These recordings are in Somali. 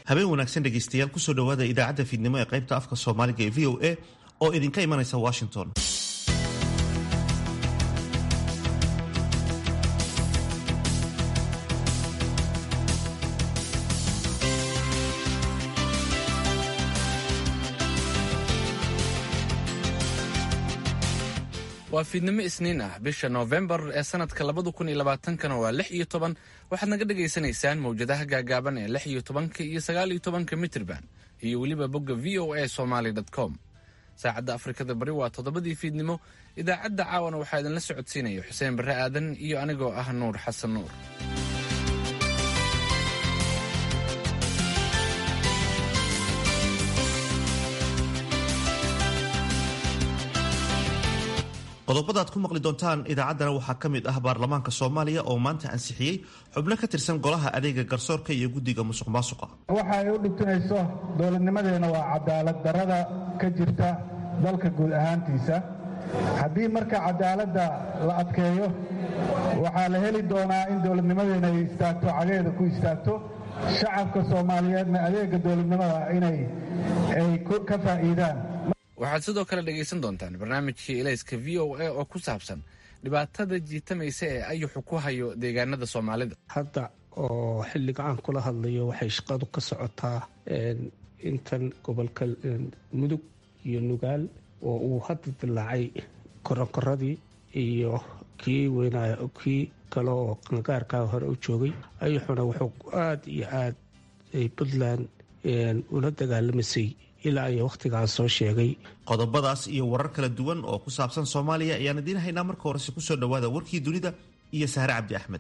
habeen wanaagsan dhegaystayaal kusoo dhowaada idaacadda fiidnimo ee qaybta afka soomaaliga ee v o a oo idinka imanaysa washington waa fiidnimo isniin ah bisha noofembar ee sanadka labada kun iyo labaatankana waa lix iyo toban waxaad naga dhagaysanaysaan mawjadaha gaagaaban ee lix iyo tobanka iyo sagaal iyo tobanka mitrban iyo weliba bogga v o a somaly com saacadda afrikada bari waa toddobadii fiidnimo idaacadda caawana waxaa idinla socodsiinaya xuseen barre aadan iyo anigoo ah nuur xasan nuur qodobada aad ku maqli doontaan idaacaddana waxaa ka mid ah baarlamaanka soomaaliya oo maanta ansixiyey xubno ka tirsan golaha adeega garsoorka iyo guddiga musuq maasuqa waxa ay u dhibtinayso dowladnimadeena waa cadaalad darrada ka jirta dalka guud ahaantiisa haddii marka cadaaladda la adkeeyo waxaa la heli doonaa in dowladnimadeena ay istaagto cageeda ku istaagto shacabka soomaaliyeedna adeega dowladnimada inay ay ka faa'iidaan waxaad sidoo kale dhegaysan doontaan barnaamijkii elayska v o a oo ku saabsan dhibaatada jiitamaysa ee ayuxu ku hayo deegaanada soomaalida hadda oo xilliga aan kula hadlayo waxay shaqadu ka socotaa intan gobolka mudug iyo nugaal oo uu hadda dilaacay koronkoradii iyo kii weynaa kii kale oo qangaarkaa hore u joogay ayuxuna wuxuu aada iyo aad puntland ula dagaalamaysay ilaa iyo wakhtigaan soo sheegay qodobadaas iyo warar kala duwan oo ku saabsan soomaaliya ayaan idiin haynaa marka horese kusoo dhowaada warkii dunida iyo sahre cabdi axmed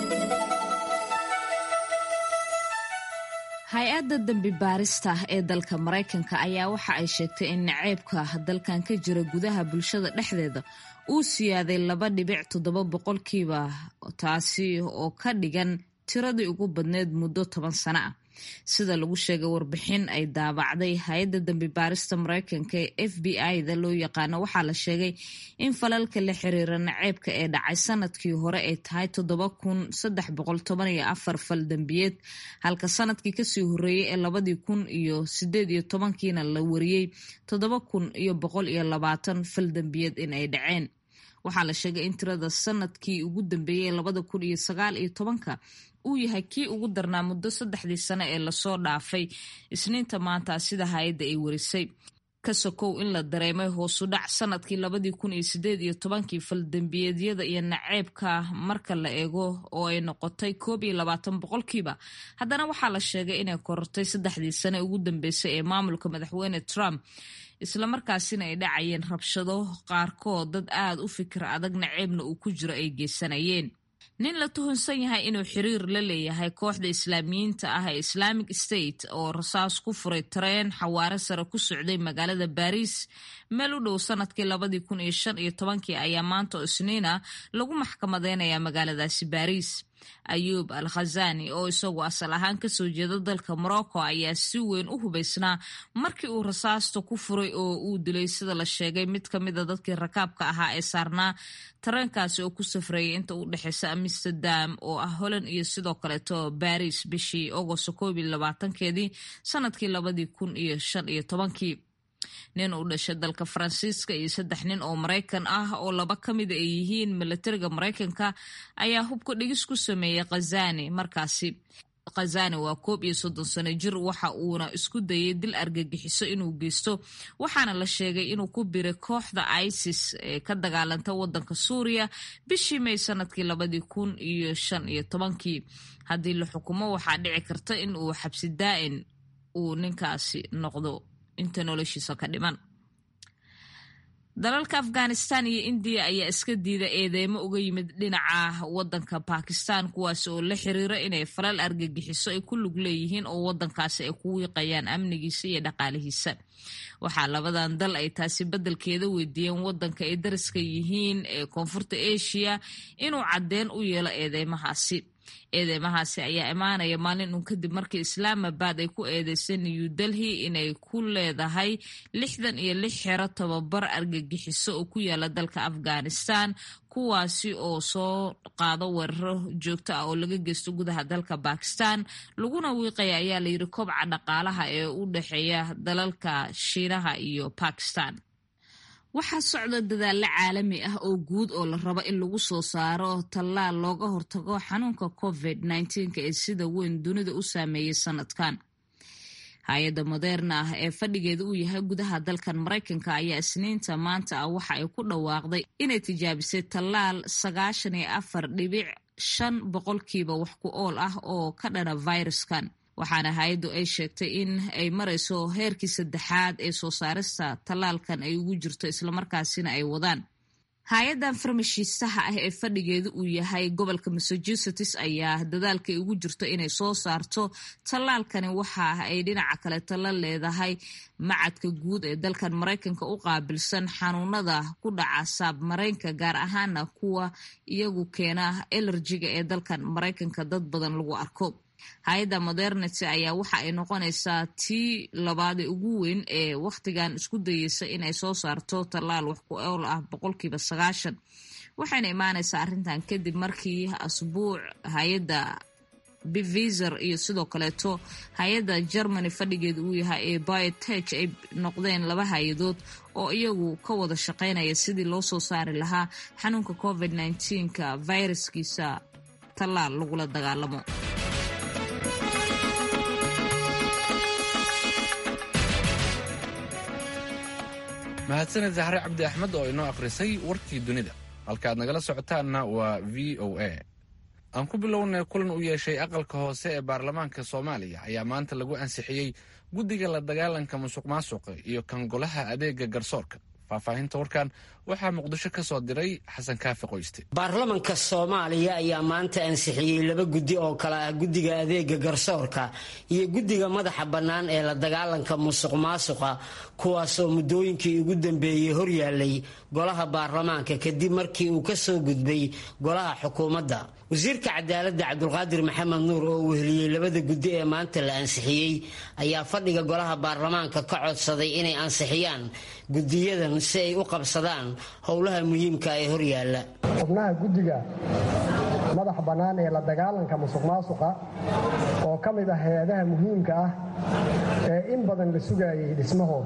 hay-adda dembi baarista ee dalka maraykanka ayaa waxa ay sheegtay in naceybka dalkan ka jira gudaha bulshada dhexdeeda uu siyaaday laba dhibic toddoba boqolkiiba taasi oo ka dhigan tiradii ugu badneyd muddo toban sano ah sida lagu sheegay warbixin ay daabacday hay-adda dembi baarista mareykanka ee f b i-da loo yaqaano waxaa la sheegay in falalka la xiriira naceebka ee dhacay sanadkii hore ay tahay toddoba kun saddex boqol toban iyo afar fal dembiyeed halka sanadkii kasii horeeyey ee labadii kun iyo sideed iyo tobankiina la wariyey toddoba kun iyo boqol iyo labaatan fal dembiyeed in ay dhaceen waxaa la sheegay in tirada sanadkii ugu dambeeyey labada kun iyo sagaal iyo tobanka uu yahay kii ugu darnaa muddo saddexdii sano ee lasoo dhaafay isniinta maanta sida hay-adda ay warisay ka sokow in la dareemay hoosu dhac sanadkii labadii kun iyo sideed iyo tobankii faldembiyeedyada iyo naceebka marka la eego oo ay noqotay koob iyo labaatan boqolkiiba haddana waxaa la sheegay inay korortay saddexdii sano ugu dambeysay ee maamulka madaxweyne trump islamarkaasina ay dhacayeen rabshado qaarkood dad aada u fikir adag naceebna uu ku jiro ay geysanayeen nin la tuhunsan yahay inuu xiriir la leeyahay kooxda islaamiyiinta ah ee islamic state oo rasaas ku furay tareen xawaare sare ku socday magaalada baariis meel u dhow sanadkii labadii kun iyo shan iyo tobankii ayaa maanta oo isniina lagu maxkamadeynayaa magaaladaasi baariis ayuub al khazani oo isagu asal ahaan kasoo jeeda dalka morocco ayaa si weyn u hubaysnaa markii uu rasaasta ku furay oo uu dilay sida la sheegay mid ka mida dadkii rakaabka ahaa ee saarnaa tareenkaasi oo ku safreeyay inta u dhexeysa amsterdam oo ah holland iyo sidoo kaleeto baris bishii agosto koob iyo labaatankeedii sanadkii labadii kun iyo shan iyo tobankii nin u dhashay dalka faransiiska iyo saddex nin oo maraykan ah oo laba ka mida ay yihiin milatariga maraykanka ayaa hubka dhigis ku sameeyey khazani markaasi khazani waa koob iyo soddon sano jir waxa uuna isku dayay dil argagixiso inuu geysto waxaana la sheegay inuu ku biray kooxda isis ee ka dagaalanta wadanka suuriya bishii may sanadkii labadii kun iyo shan iyo tobankii haddii la xukumo waxaa dhici karta in uu xabsi daa'in uu ninkaasi noqdo inta noloshiisa ka dhiman dalalka afghanistan iyo indiya ayaa iska diida eedeymo uga yimid dhinaca wadanka bakistan kuwaas oo la xiriira inay falal argagixiso ay ku lug leeyihiin oo wadankaasi ay ku wiiqayaan amnigiisa iyo dhaqaalihiisa waxaa labadan dal ay taasi beddelkeeda weydiiyeen wadanka ay dariska yihiin ee koonfurta asia inuu caddeyn u yeelo eedeymahaasi eedeymahaasi ayaa imaanaya maalin uun kadib markii islaamabad ay ku eedeysay new delhi inay ku leedahay lixdan iyo lix xero tababar argagixiso oo ku yaala dalka afghanistan kuwaasi oo soo qaado weeraro joogto ah oo laga geysto gudaha dalka bakistan laguna wiiqaya ayaa layidhi kobca dhaqaalaha ee u dhexeeya dalalka shiinaha iyo bakistan waxaa socda dadaallo caalami ah oo guud oo la rabo in lagu soo saaro tallaal looga hortago xanuunka covid nneteen-ka ee sida weyn dunida u saameeyey sanadkan hay-adda moderna ah ee fadhigeeda uu yahay gudaha dalkan maraykanka ayaa isniinta maanta ah waxa ay ku dhawaaqday inay tijaabisay tallaal sagaashan iyo afar dhibic shan boqolkiiba wax ku ool ah oo ka dhana viruskan waxaana hay-addu ay sheegtay in ay marayso heerkii saddexaad ee soo saarista tallaalkan ay ugu jirto islamarkaasina ay wadaan hay-addan farmashiistaha ah ee fadhigeedu uu yahay gobolka massachusetts ayaa dadaalkay ugu jirto inay soo saarto tallaalkani waxa ay dhinaca kale talla leedahay macadka guud ee dalkan maraykanka u qaabilsan xanuunada ku dhaca saabmaraynka gaar ahaana kuwa iyagu keena elerjiga ee dalkan maraykanka dad badan lagu arko hay-adda modernity ayaa waxa ay noqonaysaa tii labaadee ugu weyn ee wakhtigan isku dayeysa inay soo saarto tallaal wax ku ool ah boqolkiiba sagaashan waxayna imaanaysaa arrintan kadib markii asbuuc hay-adda biviser iyo sidoo kaleeto hay-adda germany fadhigeeda uu yahay ee biotech ay noqdeen laba hay-adood oo iyagu ka wada shaqaynaya sidii loo soo saari lahaa xanuunka covid nneteen-ka viruskiisa tallaal lagula dagaalamo mahadsaned zahre cabdi axmed oo inoo akhrisay warkii dunida halkaaad nagala socotaanna waa v o a aan ku bilownay kulan u yeeshay aqalka hoose ee baarlamaanka soomaaliya ayaa maanta lagu ansixiyey guddiga la dagaalanka musuq maasuqa iyo kan golaha adeega garsoorka faahfaahinta warkan waxaa muqdisho ka soo diray xasan kaafi qoyste baarlamanka soomaaliya ayaa maanta ansixiyey laba guddi oo kale ah guddiga adeega garsoorka iyo guddiga madaxa bannaan ee la dagaalanka musuq maasuqa kuwaasoo muddooyinkii ugu dambeeyey horyaalay golaha baarlamaanka kadib markii uu ka soo gudbay golaha xukuumadda wasiirka cadaaladda cabdulqaadir maxamed nuur oo weheliyey labada guddi ee maanta la ansixiyey ayaa fadhiga golaha baarlamaanka ka codsaday inay ansixiyaan guddiyadan si ay u qabsadaan howlaha muhiimka ee horyaala xubnaha guddiga madax bannaan ee la dagaalanka musuq maasuqa oo ka mid ah hay-adaha muhiimka ah ee in badan la sugayay dhismahooda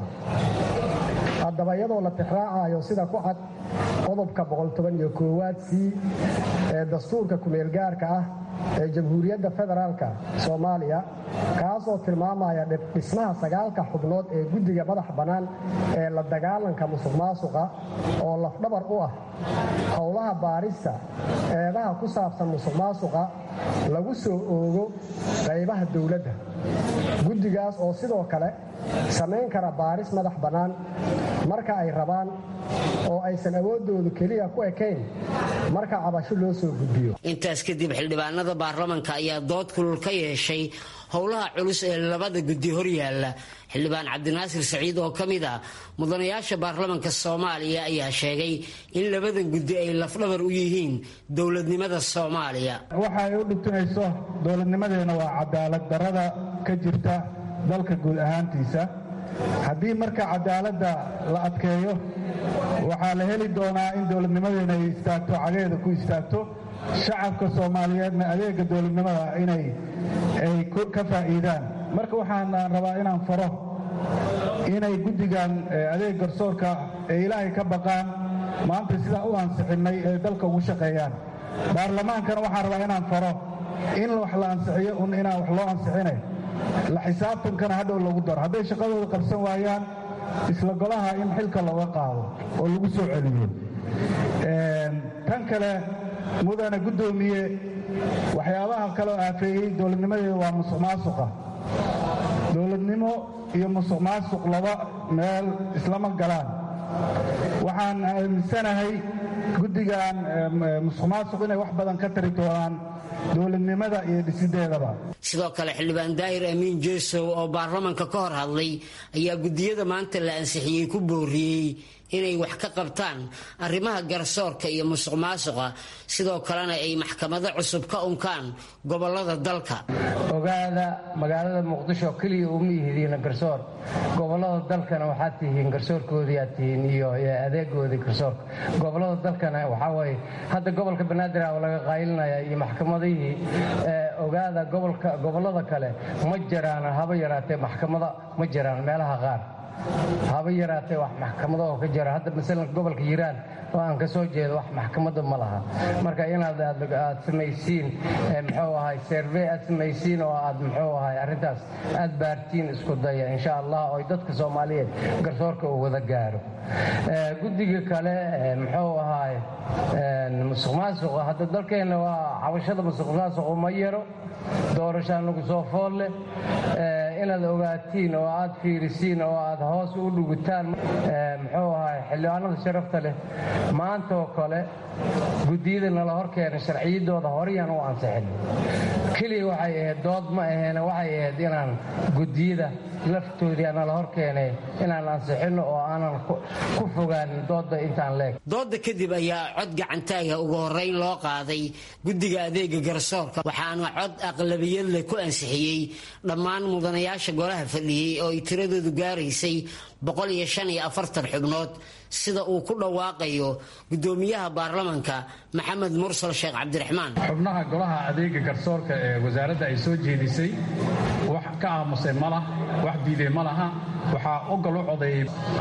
haddaba iyadoo la tixraacayo sida ku cad qodobka boqoltobaniyo koowaad c ee dastuurka kumeelgaarka ah ee jamhuuriyadda federaalka soomaaliya kaasoo tilmaamaya dhismaha sagaalka xubnood ee guddiga madax bannaan ee la dagaalanka musuq maasuqa oo lafdhabar u ah howlaha baarista eedaha ku saabsan musuq maasuqa lagu soo oogo qaybaha dowladda guddigaas oo sidoo kale samayn kara baaris madax bannaan marka ay rabaan oo aysan awooddoodu keliya ku ekayn marka cabasho loo soo gudbiyo intaas kadib xildhibaanada baarlamanka ayaa dood kulul ka yeeshay howlaha culus ee labada guddi horyaala xildhibaan cabdinaasir saciid oo ka mid ah mudanayaasha baarlamanka soomaaliya ayaa sheegay in labadan guddi ay lafdhabar u yihiin dowladnimada soomaaliya waxa ay u dhibtinayso dowladnimadeena waa cadaalad darada ka jirta dalka guud ahaantiisa haddii marka cadaaladda la adkeeyo waxaa la heli doonaa in dowladnimadeena ay istaagto cageeda ku istaagto shacabka soomaaliyeedna adeega dowladnimada inay ay ka faa'iidaan marka waxaan rabaa inaan faro inay guddigan adeeg garsoorka ee ilaahay ka baqaan maanta sidaa u ansixinnay ee dalka ugu shaqeeyaan baarlamaankana waxaan rabaa inaan faro in wax la ansixiyo un inaan wax loo ansixinay la xisaabtankana hadhow lagu daro hadday shaqadooda qabsan waayaan isla golaha in xilka looga qaado oo lagu soo celiyo tan kale mudane guddoomiye waxyaabaha kaloo aafeeyey dowladnimadeeda waa musuq maasuqa dowladnimo iyo musuq maasuq laba meel islama galaan waxaan aaminsanahay guddigan musuq maasuq inay wax badan ka tari doonaan dowladnimada iyo dhisideedaba sidoo kale xildhibaan daahir amiin jeesow oo baarlamanka ka hor hadlay ayaa guddiyada maanta la ansixiyey ku booriyey inay wax ka qabtaan arrimaha garsoorka iyo musuq maasuqa sidoo kalena ay maxkamado cusub ka unkaan gobolada dalka ogaada magaalada muqdisho keliya uma yihidiina garsoor gobolada dalkana waxaad tihiin garsoorkoodii aad tihiin iyo adeegoodii garsoorka gobolada dalkana waxaa waye hadda gobolka banaadir a laga qaylinaya iyo maxkamadihii ogaada gobolada kale ma jiraan haba yaraatee maxkamada ma jiraan meelaha qaar haba yaraatee wax maxkamado oo ka jira hadda masalan gobolka hiiraan oo aan ka soo jeedo wax maxkamada ma laha marka inaad aad samaysiin muxuu ahay servey aad samaysiin oo aad muxuu ahay arrintaas aad baartiin isku daya insha allah oo dadka soomaaliyeed garsoorka uu wada gaaro guddiga kale muxuu ahay musuq maasuqa hadda dalkeenna waa cabashada musuq maasuqu ma yaro doorashaan lagu soo fool leh inaad ogaatiin oo aad fiirisiin oo aad hoos u dhugutaan muxuu ahay xildhibaanada sharafta leh maanta oo kale guddiyada nala hor keenay sharciyadooda horeyaan u ansixin keliya waxay ahayd dood ma aheene waxay ahayd inaan guddiyada laftoodii nala hor keenay inaan ansixinno oo aanan ku fogaanin dooda intaan leeg dooda kadib ayaa cod gacantaaga ugu horeyn loo qaaday guddiga adeega garsoorka waxaana cod aqlabiyad leh ku ansixiyey dhammaan mudanayaasha golaha fadhiyey oo ay tiradoodu gaaraysay xubnood sida uu ku dhawaaqayo gudoomiyaha baarlamanka maxamed mursal sheekh cabdiraxmaan xubnaha golaha adeega garsoorka ee wasaaradda ay soo jeedisay wax ka aamusay ma lah wax diiday ma laha waxaa ogol u codeeyey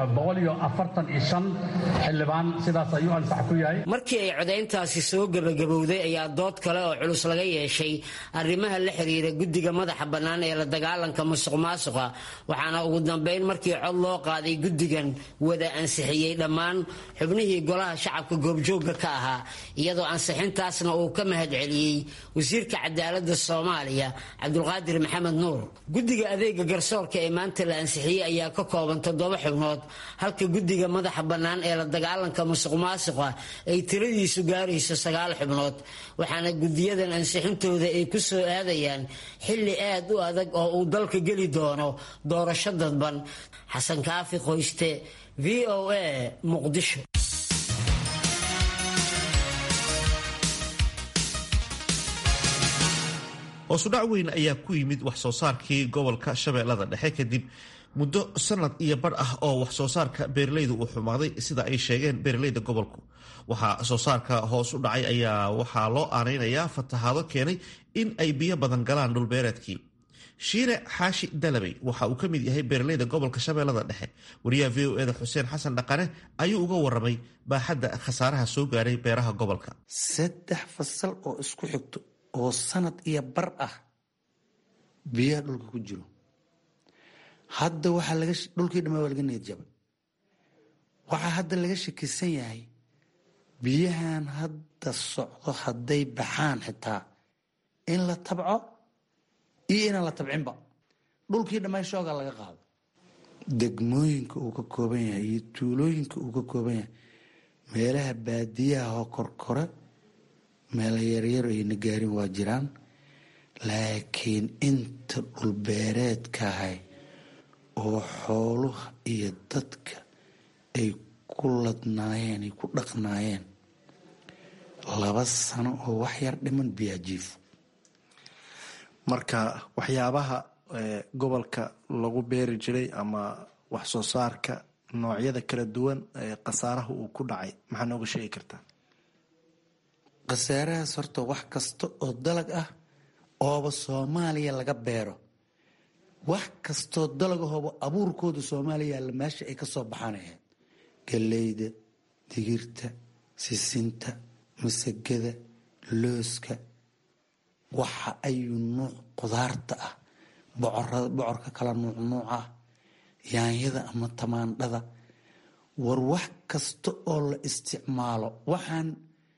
xildhibaan sidaas ayuu ansax ku yahay markii ay codayntaasi soo gebagabowday ayaa dood kale oo culus laga yeeshay arrimaha la xiriira guddiga madaxa bannaan ee la dagaalanka musuq maasuqa waxaana ugu dambayn markii cod loo qaaday guddigan wada ansixiyey dhammaan xubnihii golaha shacabka goobjoogga ka ahaa iyadoo ansixintaasna uu ka mahad celiyey wasiirka cadaaladda soomaaliya cabdulqaadir maxamed nuur guddiga adeega garsoorka ee maanta la ansixiyey ayaa ka kooban toddoba xubnood halka guddiga madaxa bannaan ee la dagaalanka musuq maasuqa ay tiradiisu gaarayso sagaal xubnood waxaana guddiyadan ansixintooda ay ku soo aadayaan xilli aad u adag oo uu dalka geli doono doorasho dadban xasan kaafi qoyste v o a muqdisho hoosudhac weyn ayaa ku yimid wax soo saarkii gobolka shabeellada dhexe kadib muddo sanad iyo badh ah oo wax soo saarka beeralayda uu xumaaday sida ay sheegeen beeralayda gobolku waxaa soo saarka hoos u dhacay ayaa waxaa loo aanaynayaa fatahaado keenay in ay biyo badan galaan dhulbeereedkii shiine xaashi dalabey waxa uu ka mid yahay beeralayda gobolka shabeellada dhexe wariyaha v o eda xuseen xasan dhaqane ayuu uga waramay baaxadda khasaaraha soo gaaray beeraha gobolka saddex fasal oo isku xigto oo sanad iyo bar ah biyaha dhulka ku jiro hadda waxaa laga dhulkii dhamaa waa laga niyad jabay waxaa hadda laga shakisan yahay biyahan hadda socdo hadday baxaan xitaa in la tabco iyo inaan la tabcinba dhulkii dhammaa shoogaa laga qaado degmooyinka uu ka kooban yahay iyo tuulooyinka uu ka kooban yahay meelaha baadiyaha oo korkore meela yaryar ayna gaarin waa jiraan laakiin inta dhulbeereedkahay oo xooluha iyo dadka ay ku ladnaayeen ay ku dhaqnaayeen laba sano oo wax yar dhiman biyaajiifo marka waxyaabaha gobolka lagu beeri jiray ama wax soo saarka noocyada kala duwan ee khasaaraha uu ku dhacay maxaa nooga sheegi kartaa khasaarahaas horta wax kasta oo dalag ah ooba soomaaliya laga beero wax kastoo dalagahooba abuurkooda soomaaliya yaalla meesha ay ka soo baxaan ahayd galleyda digirta sisinta masagada looska waxa ayuu nuuc qudaarta ah bocorka kala nuuc nuuc ah yaanyada ama tamaandhada war wax kasta oo la isticmaalo waxaan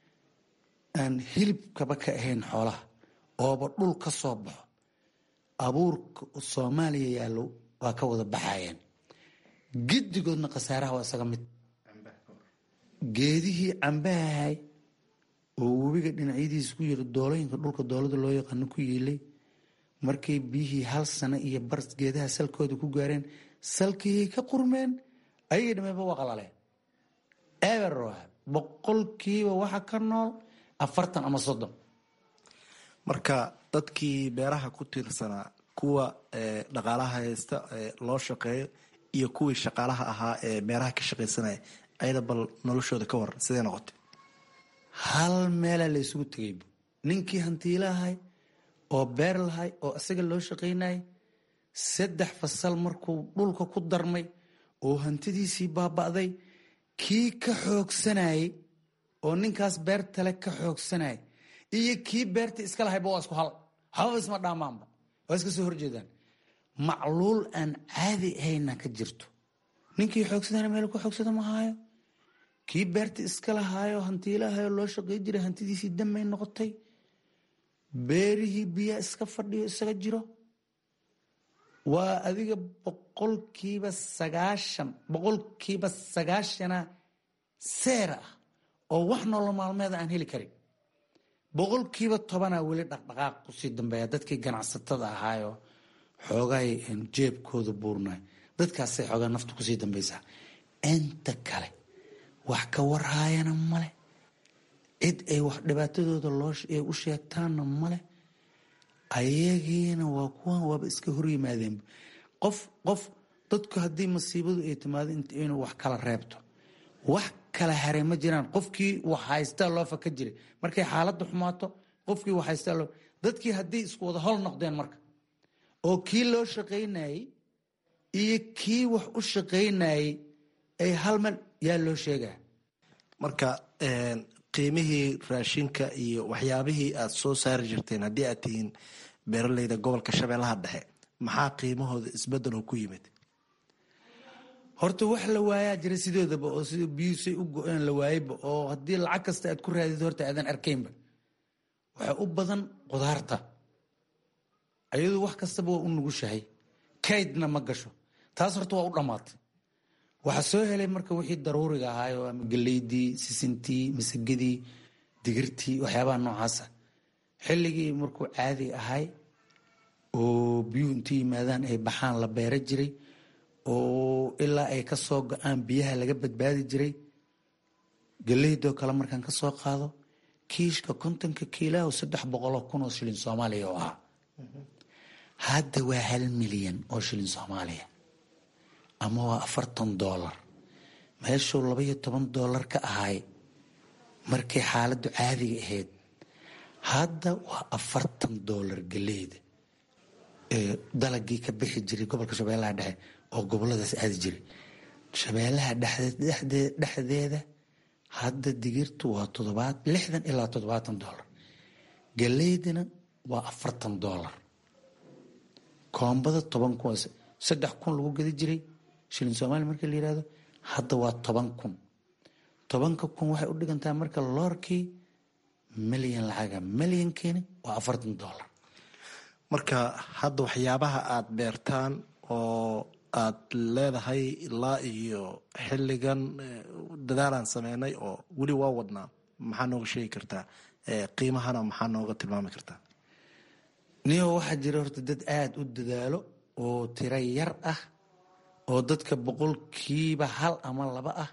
aan hilibkaba ka ahayn xoolaha ooba dhul ka soo baxo abuurka soomaaliya yaallo waa ka wada baxayeen giddigoodna khasaaraha waa isaga mid geedihii cambahahay oo webiga dhinacyadiisa ku yiri doolooyinka dhulka doolada loo yaqaano ku yiilay markay biyihii hal sano iyo bar geedaha salkooda ku gaareen salkihii ka qurmeen ayagii dhammeeba waa qalaleen eber waa boqolkiiba waxa ka nool afartan ama soddon marka dadkii beeraha ku tiirsanaa kuwa dhaqaalaha haysta loo shaqeeyo iyo kuwii shaqaalaha ahaa ee beeraha ka shaqaysanaya ayada bal noloshooda ka waran sidee noqotay hal meelaa la isugu tegaybu ninkii hantiilahay oo beer lahay oo isaga loo shaqaynayay saddex fasal markuu dhulka ku darmay oo hantidiisii baaba'day kii ka xoogsanayay oo ninkaas beertale ka xoogsanayay iyo kii beerta iska lahayba waa isku hal waxbaba isma dhaamaanba waa iska soo horjeedaan macluul aan caadi ahayna ka jirto ninkii xoogsadana meel ku xoogsada ma haayo kii beerta iska lahaayo hantiilahayo loo shaqay jiray hantidiisii damay noqotay beerihii biyaa iska fadhiyo isaga jiro waa adiga boqolkiiba sagaashan boqolkiiba sagaashana seer ah oo wax nolol maalmeeda aan heli karin boqolkiiba tobanaa weli dhaqdhaqaaq kusii dambeeya dadkii ganacsatada ahaayo xoogay jeebkooda buurnay dadkaasay xoogaa nafta kusii dambaysaa inta kale wax ka warhaayana male cid ay wax dhibaatadooda looay u sheegtaanna male ayagiina waa kuwan waaba iska horyimaadeen qof qof dadku haddii masiibadu ay timaado inuu wax kala reebto wax kala haray ma jiraan qofkii wax haystaa loo faka jiray markay xaaladda xumaato qofkii wax haystaa loo dadkii haddii isku wada hol noqdeen marka oo kii loo shaqaynayey iyo kii wax u shaqaynayey ay hal mel yaa loo sheegaa marka qiimihii raashinka iyo waxyaabihii aad soo saari jirteen haddii aad tihiin beeraleyda gobolka shabeellaha dhexe maxaa qiimahooda isbedeloo ku yimid horta wax la waayaa jira sidoodaba oo sida biyuusay u go-een la waayeyba oo haddii lacag kasta aad ku raadid horta aadan arkaynba waxaa u badan qudaarta ayadu wax kastaba waa u nugushahay kaydna ma gasho taas horta waa u dhammaatay waxaa soo helay marka wixii daruuriga ahaayo ama galeydii sisintii masagadii digirtii waxyaabaha noocaasa xilligii markuu caadi ahay oo biyuhu intu yimaadaan ay baxaan la beera jiray oo ilaa ay ka soo go-aan biyaha laga badbaadi jiray galeydoo kale markaan ka soo qaado kiishka kontonka kiilaho saddex boqoloo kun oo shilin soomaaliya oo ahaa hadda waa hal milyan oo shilin soomaaliya ama waa afartan doolar meeshuu labaiyo toban doolar ka ahay markay xaaladdu caadiga ahayd hadda waa afartan doolar galeyda dalagii ka bixi jiray gobolka shabeellaha dhexe oo goboladaas aadi jiray shabeellaha dhexdeeda hadda digirtu waa todobaad lixdan ilaa toddobaatan doolar galeydina waa afartan doolar koombada toban kun saddex kun lagu gadi jiray shilin soomaaliya markii la yihahdo hadda waa toban kun tobanka kun waxay u dhigantaa marka loorkii milyan lacaga milyankiina waa afartan doolar marka hadda waxyaabaha aad beertaan oo aad leedahay ilaa iyo xilligan dadaalaan sameynay oo weli waa wadnaa maxaa nooga sheegi kartaa qiimahana maxaa nooga tilmaami kartaa niyo waxaa jira horta dad aada u dadaalo oo tiro yar ah oo dadka boqolkiiba hal ama laba ah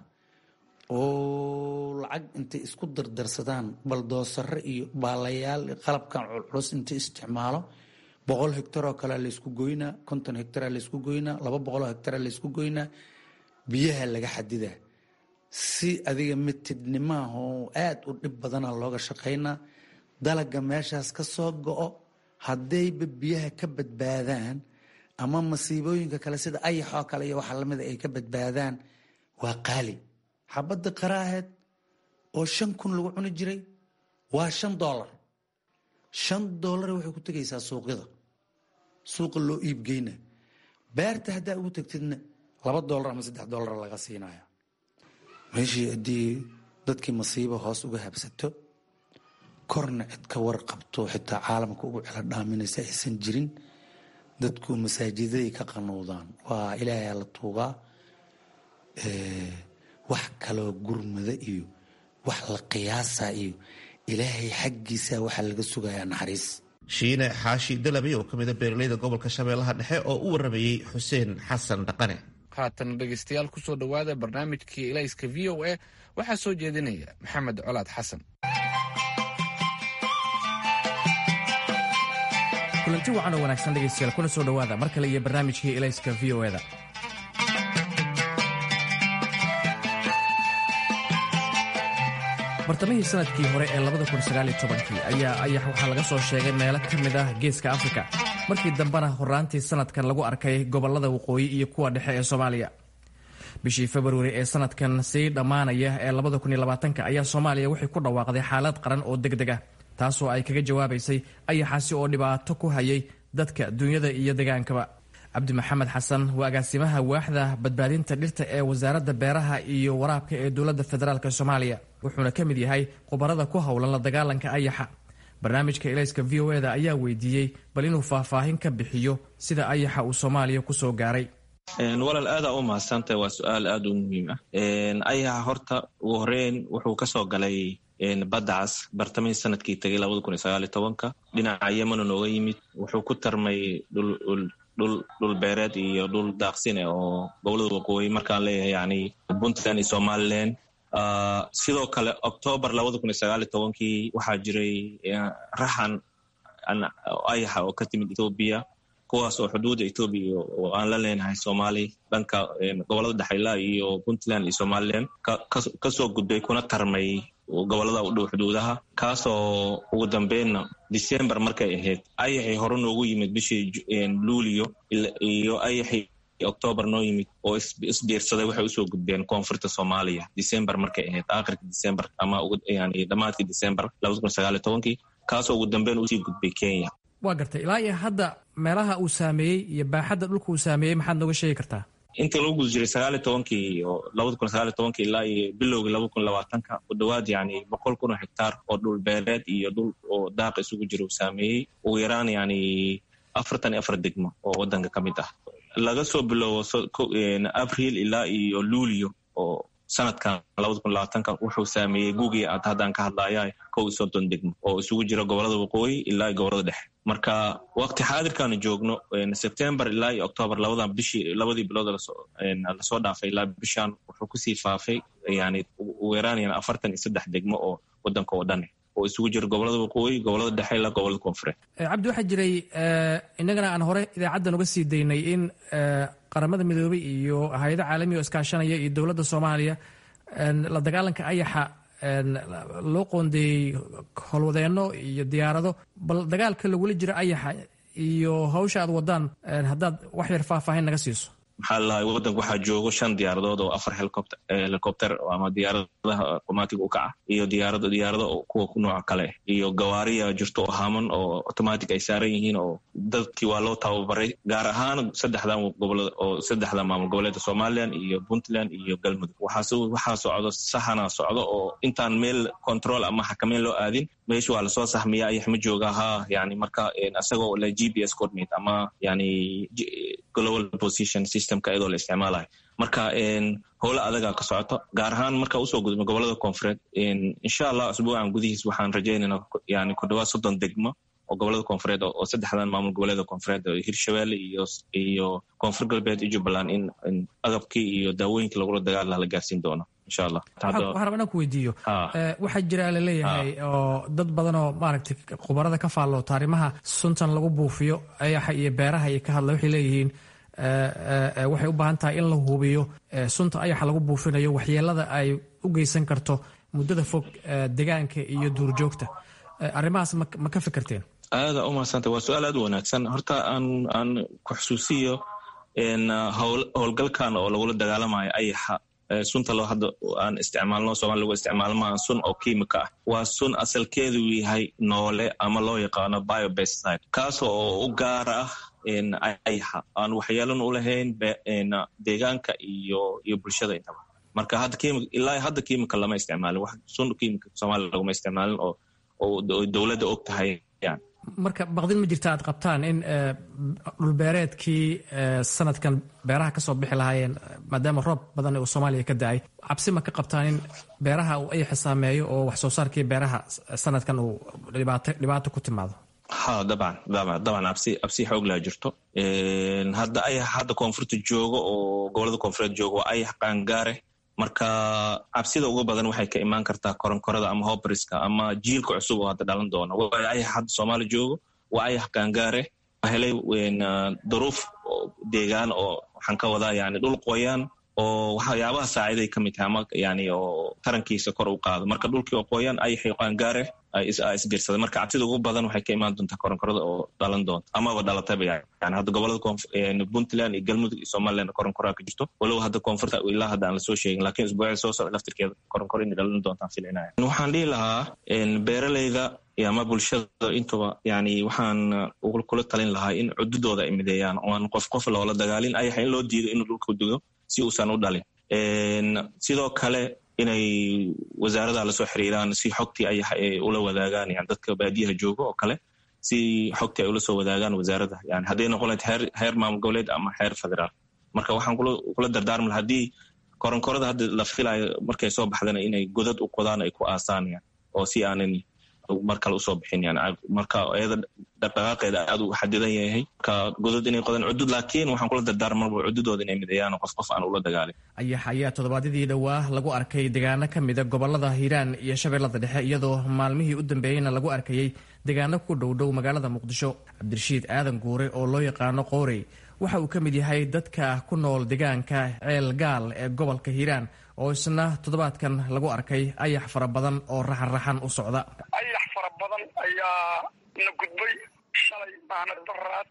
oo lacag intay isku dardarsadaan baldoosare iyo baalayaal qalabkan culculus intay isticmaalo boqol hectar oo kalea laysku goynaa konton hectara laysku goynaa laba boqoloo hectara laysku goynaa biyaha laga xadidaa si adiga mitidnimaah oo aada u dhib badana looga shaqaynaa dalaga meeshaas ka soo go-o haddayba biyaha ka badbaadaan ama masiibooyinka kale sida ayaxoo kale iyo waxa lamida ay ka badbaadaan waa qaali xabadda qaraaheed oo shan kun lagu cuni jiray waa shan doolar shan doolar waxay ku tegaysaa suuqyada suuqa loo iibgeyna beerta haddaa ugu tagtidna laba doolar ama saddex doolar laga siinaya meeshii haddii dadkii masiibo hoos uga habsato korna cid ka warqabto xitaa caalamka ugu celo dhaaminaysa aysan jirin dadku masaajidaday ka qanuudaan waa ilaahay la tuugaa wax kaloo gurmada iyo wax la qiyaasa iyo ilaahay xaggiisa waxaa laga sugayaa naxariis shiine xaashi dalabey oo ka mida beeraleyda gobolka shabeellaha dhexe oo u waramayey xuseen xasan dhaqane haatan dhegeystayaal kusoo dhowaada barnaamijkii ilayska v o a waxaa soo jeedinaya maxamed colaad xasan kulanti wacan oo wanaagsan dhegaystayaal kuna soo dhowaada mar kale iyo barnaamijkii elayska v o eda bartamihii sanadkii hore ee ayaa ayax waxaa laga soo sheegay meelo ka mid ah geeska afrika markii dambena horaantii sanadkan lagu arkay gobolada waqooyi iyo kuwa dhexe ee soomaaliya bishii februari ee sanadkan sii dhammaanaya ee ayaa soomaaliya waxay ku dhawaaqday xaalad qaran oo deg deg ah taasoo ay kaga jawaabaysay ayaxaasi oo dhibaato ku hayay dadka duunyada iyo degaankaba cabdi maxamed xasan waa agaasimaha waaxda badbaadinta dhirta ee wasaaradda beeraha iyo waraabka ee dowladda federaalk soomaaliya wuxuuna ka mid yahay khubarada ku howlan la dagaalanka ayaxa barnaamijka elayska v o eda ayaa weydiiyey bal inuu faahfaahin ka bixiyo sida ayaxa uu soomaaliya kusoo gaaray walaal aada u mahadsantahay waa su-aal aada u muhiim ah ayaxa horta ugu horeyn wuxuu kasoo galay badacas bartamihii sanadkii tegay labada kun iyo sagaaliyo tobanka dhinaca yemana nooga yimid wuxuu ku tarmay dhul beereed iyo dhul daaqsine oo gobolada waqooyi markaan leeyahay yani puntland iyo somalilan sidoo kale octoobar labada kun iyo sagaaliyo tobankii waxaa jiray raxan ayaxa oo ka timid ethoobiya kuwaas oo xuduudda ethoobiya oo aan la leenahay soomaali dhanka gobolada dhexayla iyo puntland iyo somalilan kasoo gudbay kuna tarmay gobolada u dhow xuduudaha kaasoo ugu dambeynna december markay ahayd ayaxii hore noogu yimid bishii luulio iyo ayaxii octoobar noo yimid oo isbiirsaday waxay usoo gudbeen koonfurta soomaaliya december markay ahayd aakhirka december ama yani dhammaadkii december labada kun sagaaliyo tobankii kaasoo ugu dambeyn usii gudbay kenya waa gartay ilaa iyo hadda meelaha uu saameeyey iyo baaxadda dhulka uu saameeyey maxaad nooga sheegi kartaa intii lagu guda jiray sagaaliyo tobankii iyo labada kun sagaaliyo tobankii ilaa iyo bilowgii laba kun labaatanka ku dhowaad yani boqol kun oo hektaar oo dhul beereed iyo dhul oo daaqa isugu jira uu saameeyey ugu yaraan yani afartan iyo afar degmo oo wadanka ka mid ah laga soo bilowbo abril ilaa iyo luulio oo sanadkan labada kun labaatanka wuxuu saameeyey guugii aad haddaan ka hadlaya kow iyo soddon degmo oo isugu jira gobolada waqooyi ilaa iyo gobolada dhexe marka waqti xaadirkaanu joogno september ilaa iyo octoobar labadan bishii labadii bilood lasoo dhaafay ilaa bishan wuxuu kusii faafay yani ugu yaraan yani afartan iyo saddex degmo oo wadanka oo dhan oo isugu jira gobolada waqooyi gobolada dhexe ilaa gobolada koonfureed cabdi waxaa jiray innagana aan hore idaacaddan uga sii daynay in qaramada midoobey iyo hay-ada caalamiga oo iskaashanaya iyo dowladda soomaaliya la dagaalanka ayaxa loo qoondeeyey howlwadeenno iyo diyaarado bal dagaalka lagula jira ayaxa iyo hawsha aad wadaan haddaad wax yar faahfaahin naga siiso maxaa lalahay wadanka waxaa joogo shan diyaaradood oo afar helicopter ama diyaaradaha qumaatiga u kaca iyo diyaarado diyaarado kuwa nooca kale iyo gawaariya jirto oo haman oo automatic ay saaran yihiin oo dadkii waa loo tababaray gaar ahaan saddexdan gobolada oo saddexda maamul goboleedka somalilan iyo puntland iyo galmudug waxaa socdo saxana socdo oo intaan meel control ama xakameyn loo aadin meesha waa lasoo sahmiya ayax ma jooga ha yani marka isagoo la g p s coordinate ama yani global position systemka iyadoo la isticmaalayo marka howlo adagaa ka socoto gaar ahaan marka usoo gudubno gobolada koonfureed insha allah asbuucan gudihiis waxaan rajaynayna yani ku dhawaad soddon degmo oo gobolada koonfureed oo saddexdan maamul goboleeda koonfureed hirshabelle iyo iyo koonfur galbeed iyo jubbaland in agabkii iyo daawooyinkii lagula dagaal laha la gaarsiin doono insha allah waxaan rabaa inaan ku weydiiyo waxaa jira laleeyahay oo dad badan oo maaragtay khubarada ka faalloota arrimaha suntan lagu buufiyo ayaxa iyo beeraha iyo ka hadla waxay leeyihiin waxay u baahan tahay in la hubiyo sunta ayaxa lagu buufinayo waxyeelada ay u geysan karto muddada fog degaanka iyo duurjoogta arrimahaas ma ka fikirteen aada u mahadsanta waa su-aal aad u wanaagsan horta aan aan ku xusuusiyo howlgalkan oo lagula dagaalamayo ayaxa sunta loo hadda aan isticmaalno soomali lagu isticmaalmaa sun oo kiimika ah waa sun asalkeedu yahay noole ama loo yaqaano biobeside kaasoo oo u gaara ah ayaxa aan waxyeelan u lahayn deegaanka iyo iyo bulshada intaba marka hadda ilaa hadda kiimika lama isticmaalin wax sun kiimika soomaaliya laguma isticmaalin oo oo dowladda og tahay yani marka baqdin ma jirta aad qabtaan in dhulbeereedkii sanadkan beeraha ka soo bixi lahaayeen maadaama roob badan uu soomaaliya ka da-ay cabsi ma ka qabtaan in beeraha uu ayaxa saameeyo oo wax soo saarkii beeraha sanadkan uu dhibaato ku timaado ha dabcan dabcan absi absi xoog laa jirto hadda ayax hadda koonfurta joogo oo gobolada koonfureed joogo waa ayax qaangaare marka cabsida ugu badan waxay ka imaan kartaa koronkorada ama hobriska ama jiilka cusub oo hadda dhalan doona waayo ayax hadda soomaali joogo waa ayax gaangaare helay duruuf deegaan oo waxaan ka wadaa yani dhul qoyaan oo waxyaabaha saaciday ka mid tahay ama yani oo tarankiisa kor u qaado marka dhulkii oo qoyaan ayaxii qaangaare isbiirsaday marka cabsida ugu badan waxay ka imaan doontaa koronkorada oo dhalan doonta amaba dhalatayba yani hadda gobolada puntland iyo galmudug iyo somaliland koronkoraa ka jirto walow hadda koonfurta ilaa hadda aan lasoo sheegin lakin isbuucii soo socda laftirkeeda koronkoro inay dhalan doontaan filinaya waxaan dhihi lahaa beeraleyda ama bulshada intuba yani waxaan kula talin lahaa in cududooda ay mideeyaan oan qof qof loola dagaalin ayaxa in loo diido inuu dhulka dugo si uusan u dhalin sidoo kale inay wasaarada lasoo xiriiraan si xogtii ayax ay ula wadaagaan yani dadka baadiyaha jooga oo kale si xogtii ay ula soo wadaagaan wasaarada yani hadday noqon lahayd heer heer maamul goboleed ama heer federaal marka waxaan kula dardaarmi laha haddii koronkorada hadda la filayo markay soo baxdana inay godad u qodaan ay ku aasaan yan oo si aanan mar kale usoo bixin yani marka iyada dhaqdhaqaaqeeda aad u xadidan yahay marka godod inay qodaan cudud laakiin waxaan kula dardaarmaba cududooda inay mideeyaan qof qof aan ula dagaalin ayax ayaa toddobaadyadii dhowaa lagu arkay deegaano ka mida gobolada hiiraan iyo shabeellada dhexe iyadoo maalmihii u dambeeyeyna lagu arkayey deegaano ku dhowdhow magaalada muqdisho cabdirashiid aadan guure oo loo yaqaano qoorey waxa uu ka mid yahay dadka ku nool deegaanka ceel gaal ee gobolka hiiraan oo isna toddobaadkan lagu arkay ayax fara badan oo raxan-raxan u socda ayax fara badan ayaa na gudbay shalay maana daraad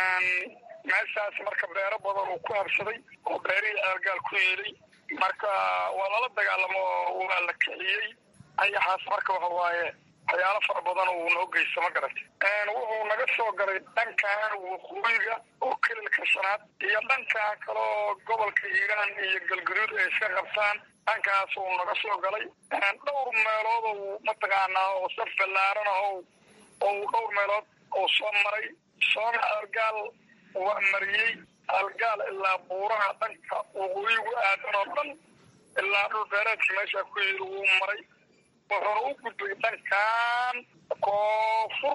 meeshaas marka beero badan uu ku habsaday oo beerihii ceelgaal ku yeelay marka waa lala dagaalamo waa la kiciyey ayaxaas marka waxa waaye waxyaalo fara badan uu noo geysta ma garatay wuxuu naga soo galay dhankan waqooyiga oo kelilka shanaad iyo dhankan kaleo gobolka hiiraan iyo galgaduud ay iska qabtaan dhankaas uu naga soo galay dhowr meelood ou mataqaanaa oo saf ballaaran ah ou dhowr meelood oo soo maray soona ceelgaal waa mariyey ceelgaal ilaa buuraha dhanka waqooyigu aadan oo dhan ilaa dhul beereedka meesha ku yiri wuu maray wuxuuna u gudbay dhankan koonfur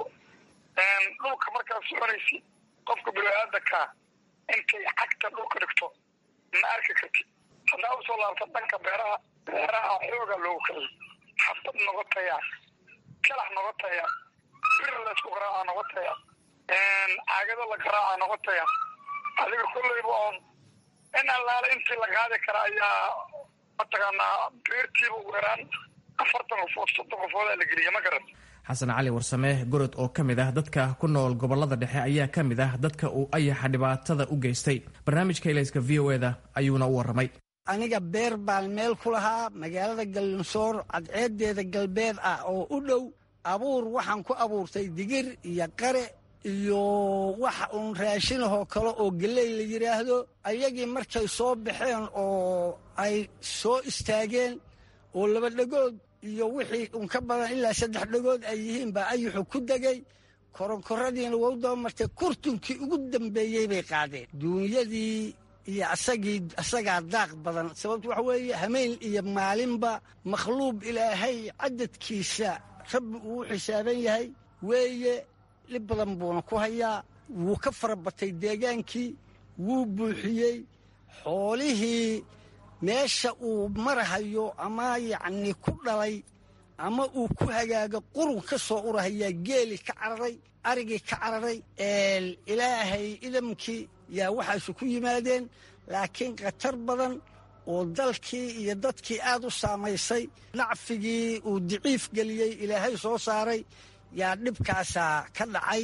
dhulka markaad soconaysid qofka bini-aadanka intay cagta dhulka dhigto ma arki kartid haddaa usoo laabta dhanka beeraha beeraha xooga loogu kiciyay xabad noqotaya kalax noqotaya bir laysku garaaca noqotaya caagado la garaaca noqotaya adiga kolleyba oon in allaale intii la qaadi kara ayaa mataqaanaa beertiiba ugu yaraan afartan qofood soddon qofoodaa la geliya ma garan xasan cali warsame gorod oo ka mid ah dadka ku nool gobolada dhexe ayaa ka mid ah dadka uu ayaxa dhibaatada u geystay barnaamijka ilayska v o eda ayuuna u warramay aniga beer baan meel ku lahaa magaalada gallinsoor cadceedeeda galbeed ah oo u dhow abuur waxaan ku abuurtay digir iyo qare iyo wax uun raashinahoo kale oo geley la yidhaahdo ayagii markay soo baxeen oo ay soo istaageen oo laba dhegood iyo wixii un ka badan ilaa saddex dhegood ay yihiin baa ayuxu ku degay koronkoradiina wau daba martay kurtunkii ugu dambeeyey bay qaadeen duunyadii iyo asagii asagaa daaq badan sababtu waxa weeye hameen iyo maalinba makhluuq ilaahay cadadkiisa rabbi uu u xisaaban yahay weeye dhib badan buuna ku hayaa wuu ka fara batay deegaankii wuu buuxiyey xoolihii meesha uu marahayo ama yacnii ku dhalay ama uu ku hagaago qurun ka soo urahayaa geeli ka cararay arigii ka cararay ilaahay idamkii yaa waxaasu ku yimaadeen laakiin khatar badan oo dalkii iyo dadkii aad u saamaysay nacfigii uu diciif geliyey ilaahay soo saaray yaa dhibkaasaa ka dhacay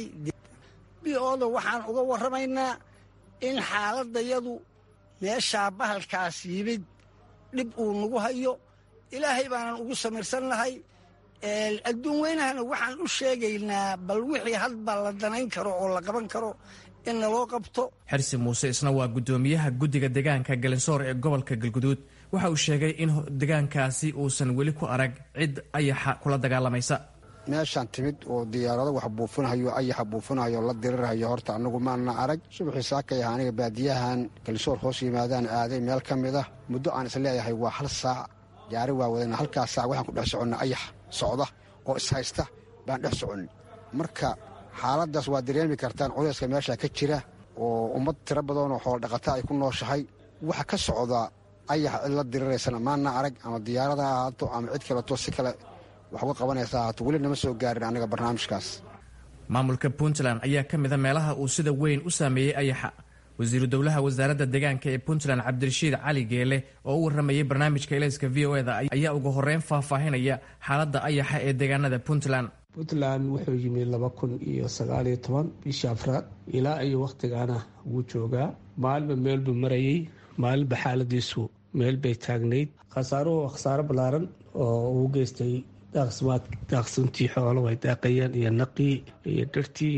bioda waxaan uga warramaynaa in xaaladdayadu meeshaa bahalkaas yimid dhib uu nagu hayo ilaahay baanan ugu samirsannahay adduun weynahana waxaan u sheegaynaa bal wixii hadba la danayn karo oo la qaban karo in naloo qabto xirsi muuse isna waa guddoomiyaha guddiga deegaanka galinsoor ee gobolka galguduud waxa uu sheegay in deegaankaasi uusan weli ku arag cid ayaxa kula dagaalamaysa meeshaan timid oo diyaarado wax buufinahayo ayaxa buufinahayo la dirirhayo horta annagu maana arag subaxii saakay aha aniga baadiyahan galsoor hoos yimaadaan aaday meel ka mid ah muddo aan is leeyahay waa hal saac gaari waa wadana halkaas saac waxaan ku dhex soconna ayax socda oo ishaysta baan dhex soconnay marka xaaladdaas waa dareemi kartaan cudayska meesha ka jira oo ummad tiro badanoo xoolo dhaqata ay ku nooshahay waxa ka socda ayax cid la diriraysana maana arag ama diyaarada ha ahaato ama cid kaleto si kale wax uga qabanaysa ahaato weli nama soo gaarin aniga barnaamijkaas maamulka puntland ayaa ka mida meelaha uu sida weyn u saameeyey ayaxa wasiiru dowlaha wasaaradda deegaanka ee puntland cabdirashiid cali geele oo u warramayay barnaamijka elayska v o eda ayaa ugu horeyn faahfaahinaya xaaladda ayaxa ee deegaanada puntland puntland wuxuu yimi laba kun iyo sagaaliyo toban bishii afraad ilaa iyo wakhtigaana wuu joogaa maalinba meel buu marayay maalinba xaaladiisu meel bay taagnayd khasaaruhu khasaaro ballaaran oo uu geystay daaqsintii xoolo way daaqayeen iyo naqii iyo dhirtii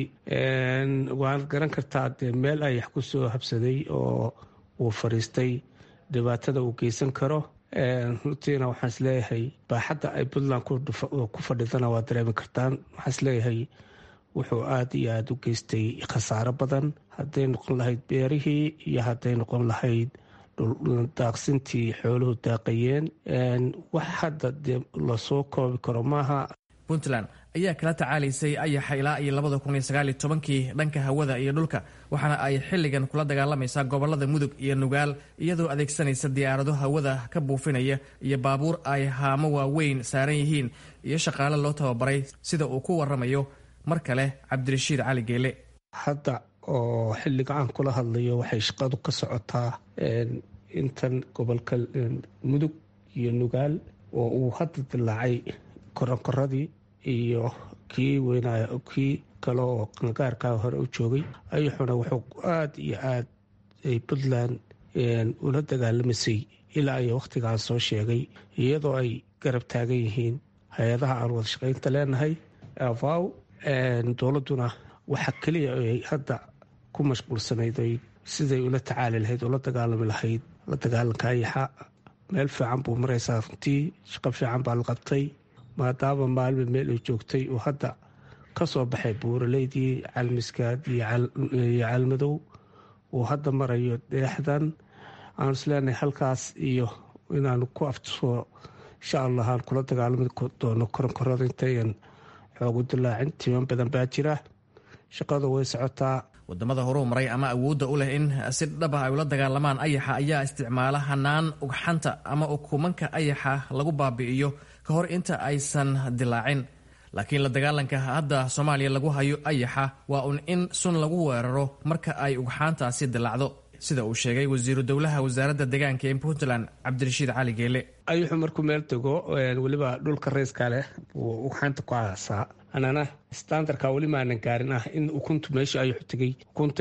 waad garan kartaa dee meel ayax ku soo habsaday oo uu fadhiistay dhibaatada uu geysan karo runtiina waxaan isleeyahay baaxadda ay puntland ku fadhidana waa dareemi kartaan waxaan isleeyahay wuxuu aada iyo aada u geystay khasaaro badan hadday noqon lahayd beerihii iyo hadday noqon lahayd daaqsintii xooluhu daaqayeen wax hadda dee lasoo koobi karo maaha puntland ayaa kala tacaalaysay ayaxa ilaa iyo labada kun iyo sagaal iyo tobankii dhanka hawada iyo dhulka waxaana ay xilligan kula dagaalamaysaa gobolada mudug iyo nugaal iyadoo adeegsanaysa diyaarado hawada ka buufinaya iyo baabuur ay haamo waaweyn saaran yihiin iyo shaqaale loo tababaray sida uu ku waramayo mar kale cabdirashiid cali geele hadda oo xilliga aan kula hadlayo waxay shaqadu ka socotaa intan gobolka mudug iyo nugaal oo uu hadda dilaacay koronkoradii iyo kii weynay kii kale oo qangaarkaa hore u joogay ayaxuna wuxuu aada iyo aad ay puntland ula dagaalamaysay ilaa iyo wakhtigaan soo sheegay iyadoo ay garab taagan yihiin hay-adaha aan wada shaqaynta leenahay avaw dowladduna waxa keliya ay hadda ku mashquulsanayd oy siday ula tacaali lahayd ula dagaalami lahayd la dagaalanka ayaxa meel fiican buu maraysaa runtii shaqo fiican baa la qabtay maadaama maalba meel ay joogtay uu hadda ka soo baxay buuraleydii calmiskaad iyo calmadow uu hadda marayo deexdan aanu isleenahay halkaas iyo inaanu ku aftusoo insha allah aan kula dagaalami doono koronkorada intayan xoogu dilaacin timan badan baa jira shaqadu way socotaa wadamada horuu maray ama awoodda u leh in si dhaba ay ula dagaalamaan ayaxa ayaa isticmaala hanaan ugxanta ama ukumanka ayaxa lagu baabi'iyo ka hor inta aysan dilaacin laakiin la dagaalanka hadda soomaaliya lagu hayo ayaxa waa un in sun lagu weeraro marka ay ugxaantaasi dilaacdo sida uu sheegay wasiiru dowlaha wasaaradda deegaanka ee puntland cabdirashiid cali geele ayuxu markuu meel tego weliba dhulka rayska leh buu ugxaanta ku aasaa anana standardka weli maanan gaarin ah in ukuntu meesha ayuxu tegay ukunta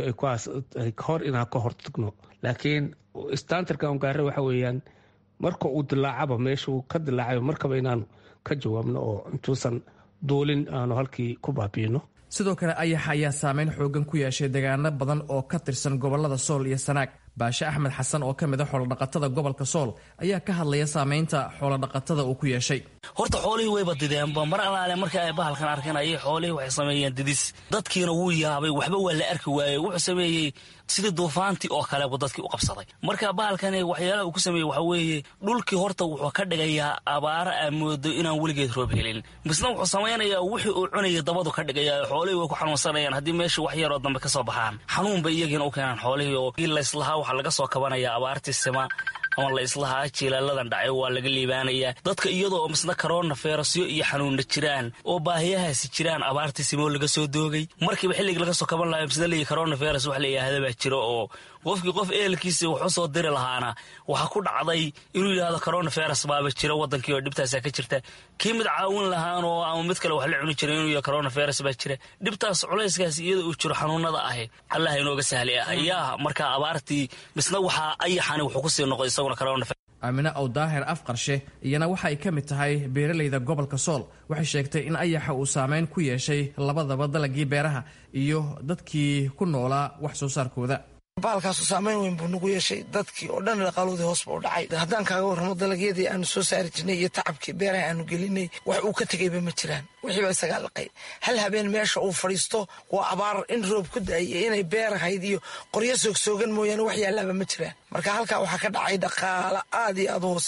hor inaan ka hortagno laakiin standardka on gaare waxa weeyaan marka uu dilaacaba meesha uu ka dilaacayo markaba inaanu ka jawaabno oo intuusan duulin aanu halkii ku baabiino sidoo kale ayaxa ayaa saameyn xoogan ku yeeshay deegaano badan oo ka tirsan gobolada sool iyo sanaag baashe axmed xasan oo ka mid a xoolodhaqatada gobolka sool ayaa ka hadlaya saameynta xoolodhaqatada uu ku yeeshay horta xoolihii wayba dideenba mar alaale marka ay bahalkan arkeen ayay xoolihii waxay sameeyeen didis dadkiina wuu yaabay waxba waa la arki waayey wuxuu sameeyey sidii duufaantii oo kale buu dadkii u qabsaday marka bahalkani waxyaalaha uu ku sameeyey waxaa weeye dhulkii horta wuxuu ka dhigayaa abaaro aa moodo inaan weligeed roob helin misna wuxuu samaynayaa wixii uu cunayay dabadu ka dhigaya xoolihii way ku xanuunsanayaan haddii meeshii wax yaroo dambe ka soo baxaan xanuun bay iyagiina u keenaan xoolihii oo layslahaa waxaa laga soo kabanaya abaartii sima ama la islahaa jilaaladan dhacay waa laga liibaanayaa dadka iyadoo misna karoona feerasyo iyo xanuunna jiraan oo baahiyahaasi jiraan abaartii simoo laga soo doogay markiiba xilligii laga soo kaban lahayo misna leeyi karoona feeras wax la yidhaahda baa jiro oo qofkii qof ehelkiisa wax u soo diri lahaana waxaa ku dhacday inuu yidhaahdo corona feras baaba jira wadankii oo dhibtaasa ka jirta kii mid caawin lahaanoo ama mid kale wax la cuni jira inuu yahay corona feras baa jira dhibtaas culayskaas iyada uu jiro xanuunada ahi allah inooga sahlay ah ayaa markaa abaartii misna waxaa ayaxani wuxuu kusii noqday isaguna corona aamine ow daahir afqarshe iyana waxa ay ka mid tahay beeralayda gobolka sool waxay sheegtay in ayaxa uu saameyn ku yeeshay labadaba dalagii beeraha iyo dadkii ku noolaa wax soo saarkooda baalkaasu saameyn weyn buu nagu yeeshay dadkii oo dhan dhaqaaloodii hoos buu dhacay haddaan kaaga warramo dalagyadii aanu soo saari jirnay iyo tacabkii beeraha aanu gelinay wax uu ka tegayba ma jiraan wixiiba isagaa laqay hal habeen meesha uu fadhiisto waa abaar in roob ku da-ay iyo inay beer ahayd iyo qoryo soogsoogan mooyaane wax yaalaaba ma jiraan marka halkaa waxaa ka dhacay dhaqaala aad iyo aad u hooseeya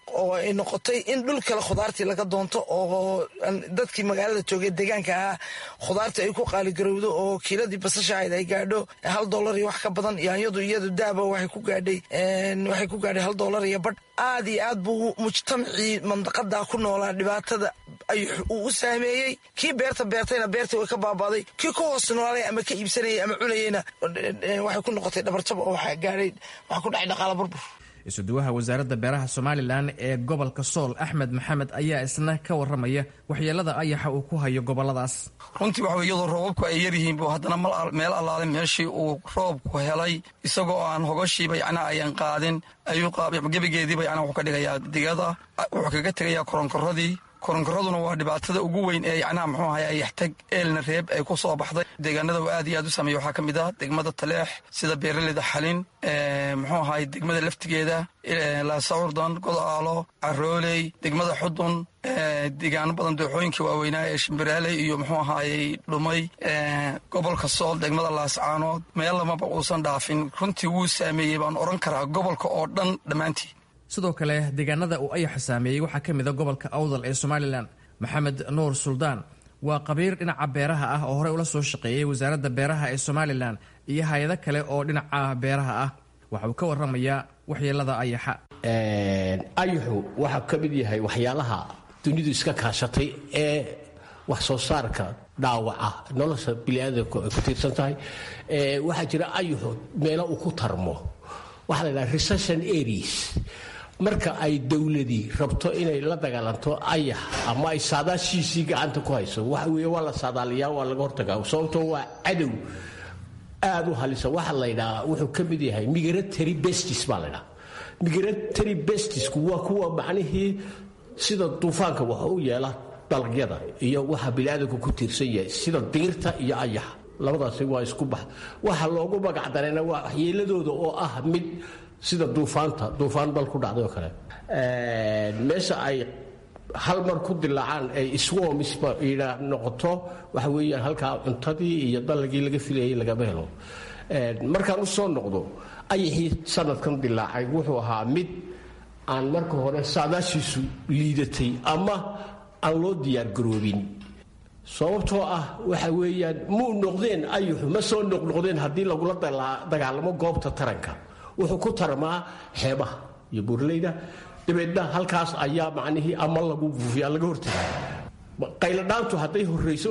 oo ay noqotay in dhul kale khudaartii laga doonto oo dadkii magaalada joogay deegaanka ahaa khudaartii ay ku qaaligarowdo oo kiiladii basasha ahayd ay gaadho hal dollar iyo wax ka badan yaanyadu iyadu daaba waxay ku gaadhay waxay ku gaadhay hal dollar iyo badh aad iyo aad buu mujtamacii mandaqada ku noolaa dhibaatada uu u saameeyey kii beerta beertayna beertii way ka baabaaday kii ku hoos noolay ama ka iibsanayay ama cunayeyna waxay ku noqotay dhabarjab oo waxaa gaadhay waxaa ku dhacay dhaqaala burbur isuduwaha wasaaradda beeraha somalilan ee gobolka sool axmed maxamed ayaa isna ka waramaya waxyeelada ayaxa uu ku hayo goboladaas runtii waxa iyadoo roobabku ay yaryihiin buu haddana meel allaale meeshii uu roobku helay isagoo aan hogoshiiba yacnaa ayan qaadin ayuu gebigeediiba yacnaa wuxuu ka dhigayaa digada wuxuu kaga tegayaa koronkoradii koronkoraduna waa dhibaatada ugu weyn ee yacnaha muxuu ahay ayaxtag eelna reeb ay ku soo baxday deegaanada uu aad iyo aad u sameeya waxaa ka mid ah degmada taleex sida beeraleyda xalin muxuu ahay degmada laftigeeda laasacurdan godaalo carooley degmada xudun deegaano badan dooxooyinkii waaweynaa ee shimbiraaley iyo muxuu ahaayey dhumay gobolka sool degmada laascaanood meel lamaba uusan dhaafin runtii wuu saameeyey baan odhan karaa gobolka oo dhan dhammaantii sidoo kale deegaanada uu ayaxa saameeyey waxaa ka mid a gobolka awdal ee somalilan maxamed nuur suldaan waa qabiir dhinaca beeraha ah oo horey ula soo shaqeeyey wasaaradda beeraha ee somalilan iyo hay-ado kale oo dhinaca beeraha ah waxa uu ka waramayaa waxyeelada ayaxa ayaxu waxaa ka mid yahay waxyaalaha dunidu iska kaashatay ee wax soo saarka dhaawaca nolosha biniaadamku ay ku tiirsan tahay waxaa jira ayaxu meelo uu ku tarmo waxaa la yidhaha recession areas marka ay dowladii rabto inay la dagaalanto ayax ama ay saadaashiisii gacanta ku hayso waxa weeye waa la saadaaliyaa waa laga hortagaa sababtoo waa cadow aad u halisa waxa la ydhahaa wuxuu ka mid yahay migratory bestis baa la ydhaha migratory bestisku waa kuwa macnihii sida duufaanka wax u yeela dalagyada iyo waxa biniaadamku ku tiirsan yahay sida diirta iyo ayaxa labadaasi waa isku bax waxa loogu magac darayna waa waxyeeladooda oo ah mid sida duufaanta duufaan dal ku dhacday oo kale meesha ay hal mar ku dilaacaan ay swarmisba noqoto waxa weeyaan halkaa cuntadii iyo dalagii laga filayay lagama helo markaan u soo noqdo ayaxii sanadkan dilaacay wuxuu ahaa mid aan marka hore saadaashiisu liidatay ama aan loo diyaargaroobin sababtoo ah waxa weeyaan muu noqdeen ayuxu ma soo noqnoqdeen haddii lagula dagaalamo goobta taranka wuxuu ku tarmaa xeebaha iyo buurleyda dabeedna halkaas ayaa macnihii ama lagu buufiya laga hortaga qayladhaantu hadday horrayso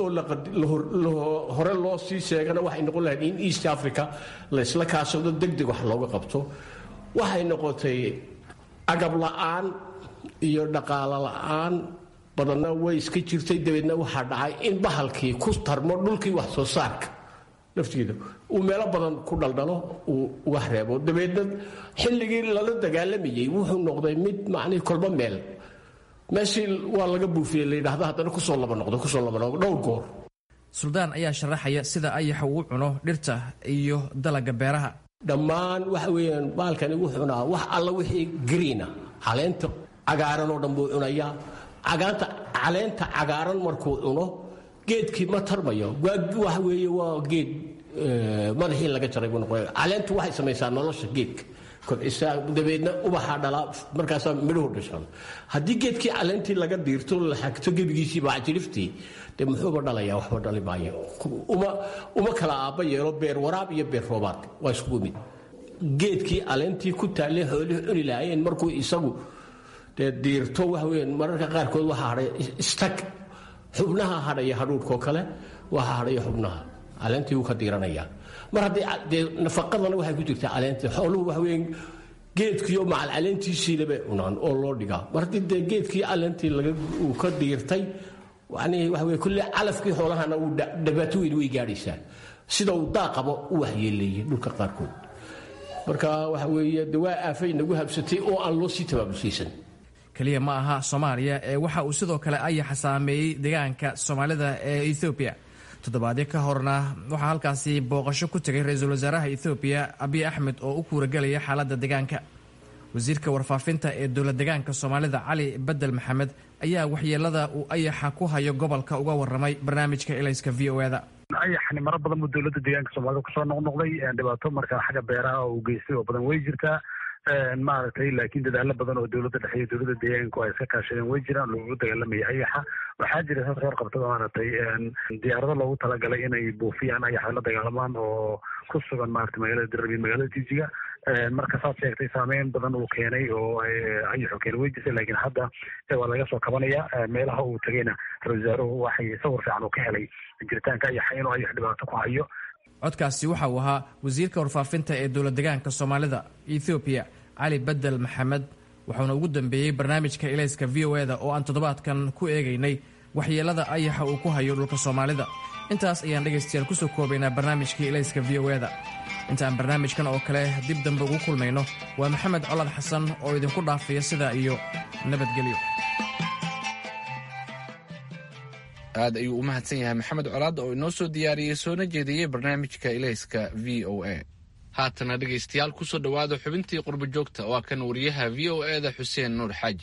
oo hore loo sii sheegana waxay noqon lahayd in east africa laysla kaashado degdeg wax looga qabto waxay noqotay agab la'aan iyo dhaqaalo la'aan badanna way iska jirtay dabeedna waxaa dhacay in bahalkii ku tarmo dhulkii wax soo saarka laftigeeda uu meelo badan ku dhaldhalo uu uga reebo dabeedna xilligii lala dagaalamayey wuxuu noqday mid macnihii kolba meel meeshii waa laga buufiyey layidhahda haddana kusoo laba noqdo kusoo laba noqdo dhowr goor suldaan ayaa sharaxaya sida ayaxa uu cuno dhirta iyo dalaga beeraha dhammaan waxa weeyaan baalkani wuxuu cunaa wax alla wixii green ah caleenta cagaaran oo dhan buu cunayaa cagaanta caleenta cagaaran markuu cuno geedkii ma tarmayo waxa weeye waa geed madaxii laga jaray buu noqonaya caleentu waxay samaysaa nolosha geedka kobcisaa dabeedna ubaxaa dhalaa markaasaa midhuhu dhashaan haddii geedkii caleentii laga diirto la xagto gebigiisii baacjiriftii dee muxuuba dhalayaa waxba dhali maayo uma uma kala aabba yeelo beer waraab iyo beer roobaad waa iskugu mid geedkii caleentii ku taallay xoolihii cuni lahaayeen markuu isagu dee diirto waxa weyaan mararka qaarkood waxaa hadhay istag xubnaha hadhaya hadhuudhkoo kale waxaa hadhaya xubnaha caleentii wuu ka diiranayaa mar haddii dee nafaqadana waxay ku jirtaa caleenta xooluhu waxa weeyaan geedkiiyo macal caleentiisiina bay cunaan oo loo dhigaa mar haddii dee geedkii caleentii laga uu ka diirtay yacnii waxa weye kulle calafkii xoolahana uu dhibaato weyn way gaadhaysaa sida uu daaqaba u waxyeeleeyey dhulka qaarkood marka waxa weeye de waa aafay nagu habsatay oo aan loo sii tabaabulsaysan keliya ma aha soomaaliya ee waxa uu sidoo kale ayaxa saameeyey deegaanka soomaalida ee ethoobiya toddobaadyo ka horna waxaa halkaasi booqasho ku tegay ra-iisul wasaaraha ethoobiya abiy axmed oo u kuuragelaya xaaladda deegaanka wasiirka warfaafinta ee dowlad deegaanka soomaalida cali bedel maxamed ayaa waxyeelada uu ayaxa ku hayo gobolka uga waramay barnaamijka elayska v o eda ayaxni maro badan buu dowladda deegaanka soomaalida kusoo noqnoqday dhibaato markaa xagga beeraha uu geystay oo badan way jirtaa maaragtay laakiin dadaalo badan oo dowladda dhexe iyo dowladda deegaanku ay iska kaashadeen way jiraan loogu dagaalamaya ayaxa waxaa jira saas reer qabtada maaragtay diyaarado loogu talagalay inay buufiyaan ayaxa la dagaalamaan oo ku sugan maaragtay magaalada darab iyo magaalada jijiga marka saad sheegtay saameyn badan uu keenay oo ayaxu keenay way jirtay laakiin hadda waa laga soo kabanaya meelaha uu tagayna ra-isul wasaaruhu waxay sawir fiican uu ka helay jiritaanka ayaxa inuu ayax dhibaato ku hayo codkaasi waxa uu ahaa wasiirka warfaafinta ee dowlad degaanka soomaalida ethoobiya cali bedel maxamed wuxuuna ugu dambeeyey barnaamijka ilayska v o eda oo aan toddobaadkan ku eegaynay waxyeelada ayaxa uu ku hayo dhulka soomaalida intaas ayaan dhegaystayaal kusoo koobaynaa barnaamijkii ilayska v o eda intaan barnaamijkan oo kale dib dambe ugu kulmayno waa maxamed colad xasan oo idinku dhaafaya sidaa iyo nabadgelyo aad ayuu u mahadsan yahay maxamed colaad oo inoo soo diyaariyey soona jeediyey barnaamijka ilayska v o a haatana dhegaystayaal kusoo dhowaada xubintii qurbo joogta waa kan wariyaha v o e da xuseen nuur xaaji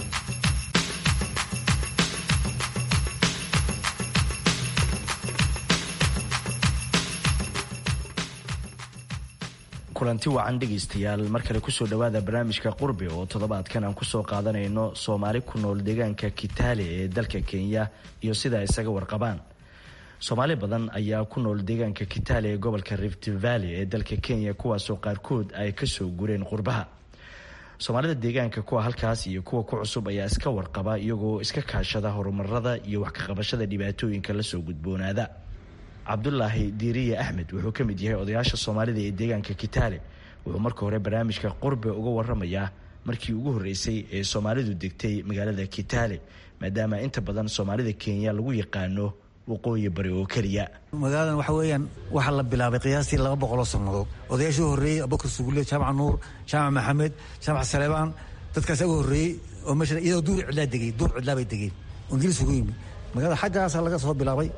kulanti wacan dhegaystayaal mar kale kusoo dhowaada barnaamijka qurbi oo toddobaadkan aan kusoo qaadanayno soomaali ku nool deegaanka kitaale ee dalka kenya iyo sida ay isaga warqabaan soomaali badan ayaa ku nool deegaanka kitaale ee gobolka rift valley ee dalka kenya kuwaasoo qaarkood ay kasoo gureen qurbaha soomaalida deegaanka kuwa halkaas iyo kuwa ku cusub ayaa iska warqaba iyagoo iska kaashada horumarada iyo wax kaqabashada dhibaatooyinka lasoo gudboonaada cabdulaahi diiriye axmed wuxuu ka mid yahay odayaasha soomaalida ee deegaanka kitaale wuxuu marka hore barnaamijka qurbe uga waramayaa markii ugu horreysay ee soomaalidu degtay magaalada kitaale maadaama inta badan soomaalida kenya lagu yaqaano waqooyi bari oo keliya magaaladan waxa weeyaan waxaa la bilaabay qiyaastii laba boqoloo sannadood odayaashii horreeyey abubakar sugulle jaamac nuur jaamac maxamed jaamac saleebaan dadkaas ugu horreeyey oo meesha iyadoo duur cidlaa degay duur cidlaa bay degeen ingiliis ugu yimi magaalada xaggaasaa laga soo bilaabay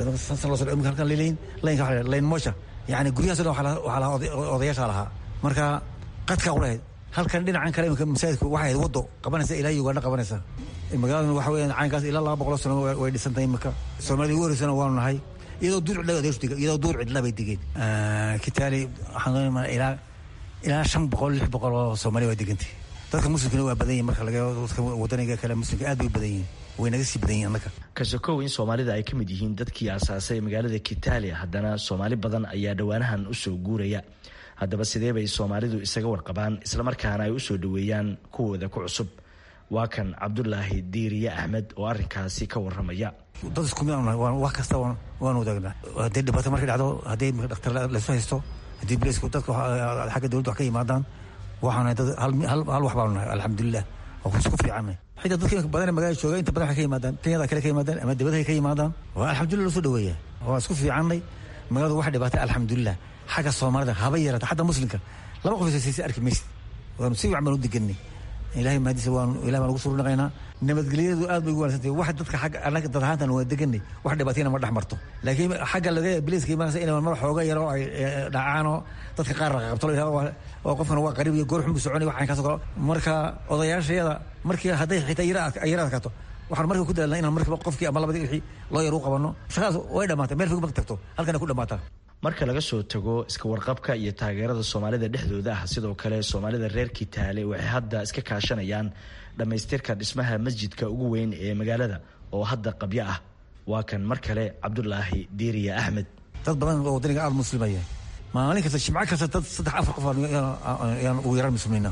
layn moosha yani guryahaas dhan waxaa lahaa odayaashaa lahaa marka qadkaa u lahayd halkan dhinacan kale imika masaajidku waxay ahayd waddo qabanaysa ilaa ugandha qabanaysa magaaladan waxa weeyaan caynkaas ilaa laba boqoloo sano way dhisantahay imika soomaalida ugu horreysana waanu nahay iyadoo duur cidla odayaashu dega iyadoo duur cidla bay degeen kitaali waxaan doonaymaa ilaa ilaa shan boqol lix boqol oo soomaaliya waa degantay dadka muslimkana waa badan yihin marka laga dadka wadaniga kale muslimka aad bay u badan yihin way naga sii badan yihin annaga kasokow in soomaalida ay ka mid yihiin dadkii aasaasay magaalada kitaale haddana soomaali badan ayaa dhowaanahan usoo guuraya haddaba sidee bay soomaalidu isaga warqabaan islamarkaana ay usoo dhoweeyaan kuwooda ku cusub waa kan cabdulaahi diiriye axmed oo arrinkaasi ka waramaya dad isku mid wax kasta waan wadaagnaa haddii dhibaato markay dhacdo haddii dhakhtar laysu haysto haddii bileysku dadka xagga dowladda wax ka yimaadaan waxaan dad hal wax baanu nahay alxamdulilah waa isku fiicanay xitaa dadka badan magaalada jooga inta badan waxay ka yimaadaan kenyada kale ka yimaadaan ama dibadahay ka yimaadaan waa alxamdulillah loo soo dhaweeya waa isku fiicannay magaaladu wax dhibaatay alxamdulilah xagga soomaalida haba yarata xataa muslimka laba qof isasiisa arki maysid waanu si wacan baan u deganay ilahay mahadiisa waanu ilahay baan ugu surnaqaynaa nabadgelyadu aad bay ugu wanaagsantahay wax dadka xagga annaga dad ahaantan waa deganay wax dhibaatayna ma dhex marto laakiin xagga laga biliska imaanaysa inay mar xooga yaro ay dhacaanoo dadka qaar qabto la yidhahdo oo qofkan waa qariib iyo goor xun buu soconay waxaan kaasoo kale marka odayaashayada markii hadday xitaa yara yara adkaato waxaan marka ku dadaalnaa inaan markiiba qofkii ama labadii wixii loo yar u qabanno shaqadaas way dhammaatay meel fog ma tagto halkana ku dhammaataa marka laga soo tago iska warqabka iyo taageerada soomaalida dhexdooda ah sidoo kale soomaalida reer kitaale waxay hadda iska kaashanayaan dhammaystirka dhismaha masjidka ugu weyn ee magaalada oo hadda qabyo ah waa kan mar kale cabdulaahi diiriye axmed dad badan oo wadaniga aada muslimaya maalin kasta jimco kasta dad saddex afar qof ayaan ugu yaraan muslimnayna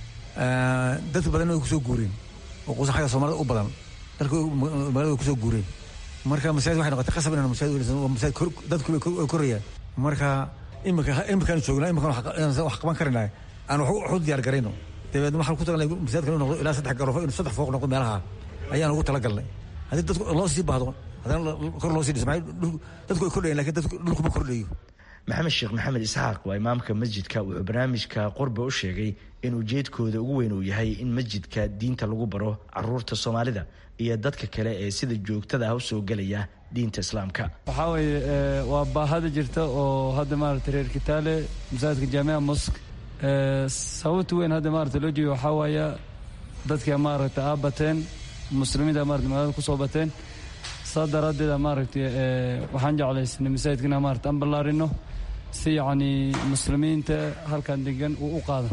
dadka badan way kusoo guureen oo qusa xagga soomaalida u badan dalka magaalada way kusoo guureen marka masaajid waxay noqotay qasab inaan masaajid welisan masaajid dadku way korayaan marka imika imikaan joognaa imikaan wax qaban karaynahay aan wax u diyaar garayno dabeedna waxaan ku tagalnay masaajidka inuu noqdo ilaa saddex garofo inuu saddex fooq noqdo meelaha ayaan ugu talagalnay haddii dadku loo sii baahdo haddana kor loo sii dhismay dadku way kordhayan lakin dadku dhulkuma kordhayo maxamed sheekh maxamed isxaaq waa imaamka masjidka wuxuu barnaamijka qurbe u sheegay in ujeedkooda ugu weyn uu yahay in masjidka diinta lagu baro caruurta soomaalida iyo dadka kale ee sida joogtada ah usoo gelaya diinta islaamka waxaa weeye waa baahada jirta oo hadda maarata reer kitaale masaajidka jaamica mosk sababta weyn hadda maarata loo jeeyo waxaa waaya dadka maaragta aa bateen muslimiinta maarata magaalada kusoo bateen saa daraaddeeda maaragta waxaan jeclaysanay masaajidka inaan maarata aan ballaarino si yacni muslimiinta halkan degan uu u qaado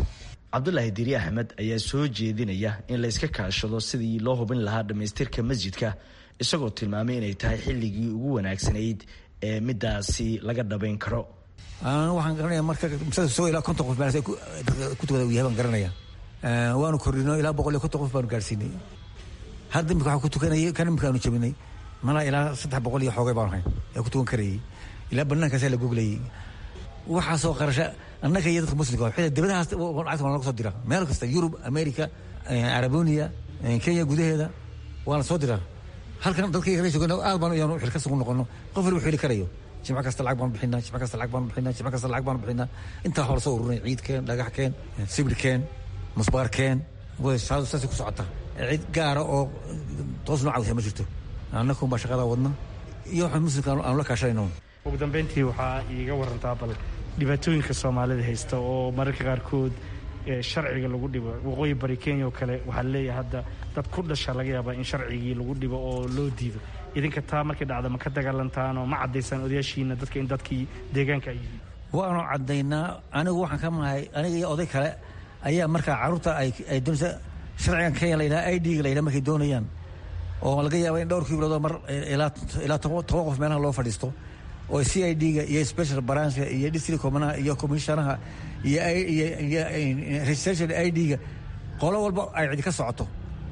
cabdulaahi diiri axmed ayaa soo jeedinaya in layska kaashado sidii loo hubin lahaa dhammaystirka masjidka isagoo tilmaamay inay tahay xilligii ugu wanaagsanayd ee midaasi laga dhabayn karo waxaan garanaya marka masaajidka soo ilaa konton qof meelaas ay ku tukada uu yahay baan garanaya waanu kordhino ilaa boqol iyo konton qof baanu gaarsiinay hadda imika waxaa ku tukanayay kan imika aanu jabinay malaa ilaa saddex boqol iyo xoogay baanu hayn ee ku tukan karayay ilaa bannaankaasaa la goglayay waxaasoo qarasha annaga iyo dadka muslimka waa dibadahaas lacagta waa laga soo diraa meel kasta yurub america arabonia kenya gudaheeda waana soo diraa halkan dadka kala joogan aad baan yaanu xil ka sugu noqono qof waliba xili karayo jimco kasta lacag baanu bixinaa jimco kasta lacag baanu bixinaa jimco kasta lacag baanu bixinaa intaa hore soo ururnay ciid keen dhagax keen sibir keen musbaar keen saasay ku socota cid gaara oo toos noo cawisa ma jirto annaga unbaa shaqadaa wadna iyo waxa muslimka aanu la kaashanayno ugu dambeyntii waxaa iiga warantaa bal dhibaatooyinka soomaalida haysta oo mararka qaarkood sharciga lagu dhibo waqooyi bari kenya oo kale waxaa leeyahay hadda dad ku dhasha laga yaabaa in sharcigii lagu dhibo oo loo diido idinka taa markay dhacda ma ka dagaalantaan oo ma caddaysaan odayaashiina dadka in dadkii deegaanka ay yihiin waanu caddaynaa anigu waxaan ka mahay aniga iyo oday kale ayaa markaa carruurta ay doonaysa sharcigan kenya la yidhaha i d-ga la yidhaha markay doonayaan oo laga yaaba in dhowr kibiloodoo mar ilaa toban qof meelaha loo fadhiisto oo c i d-ga iyo special branchka iyo district comanaha iyo commissionaha iyo registration i d-ga qolo walba ay cidi ka socoto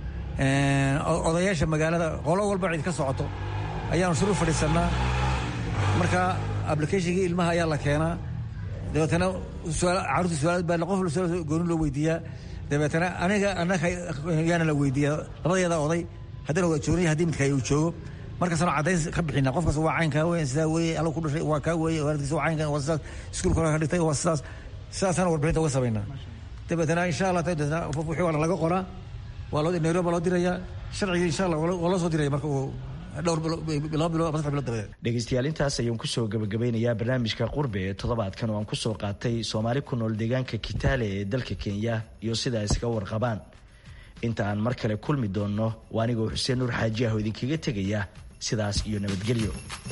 odayaasha magaalada qolo walba cidi ka socoto ayaanu shuru fadhiisanaa marka applicationkii ilmaha ayaa la keenaa dabeetana caruurta su-aalaad baa qof gooni loo weydiiyaa dabeetana aniga annaga yaana la weydiiyaa labadeeda oday haddana waa joogay haddii midka uu joogo markaasaan cadayn ka bixina qofkaas waa caynkaa wey sidaa weeye alla ku dhashay waa kaa weeye waalidkiisa waa caynkan waa sidaas iskuulka hore ka dhigtay waa sidaas sidaasaan warbixinta uga samaynaa dabeetana insha allah wixii waa laga qoraa waa loo nairobi loo dirayaa sharcigii insha allah waa loo soo diraya marka uu dhowr laba bilood saddex bilood dabadeed dhegeystayaal intaas ayaan kusoo gabagabeynayaa barnaamijka qurbe ee toddobaadkan oo aan kusoo qaatay soomaali ku nool deegaanka kitaale ee dalka kenya iyo sida ay iskaga warqabaan inta aan mar kale kulmi doonno waa anigoo xuseen nuur xaaji ah oo idinkaga tegaya sidaas iyo nabadgelyo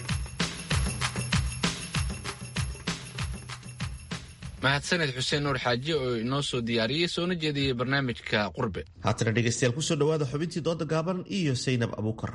mahadsaned xuseen nuur xaaji oo inoo soo diyaariyey soona jeediyey barnaamijka qurbe haatana dhegeystayaal kusoo dhawaada xubintii dooda gaaban iyo saynab abuukar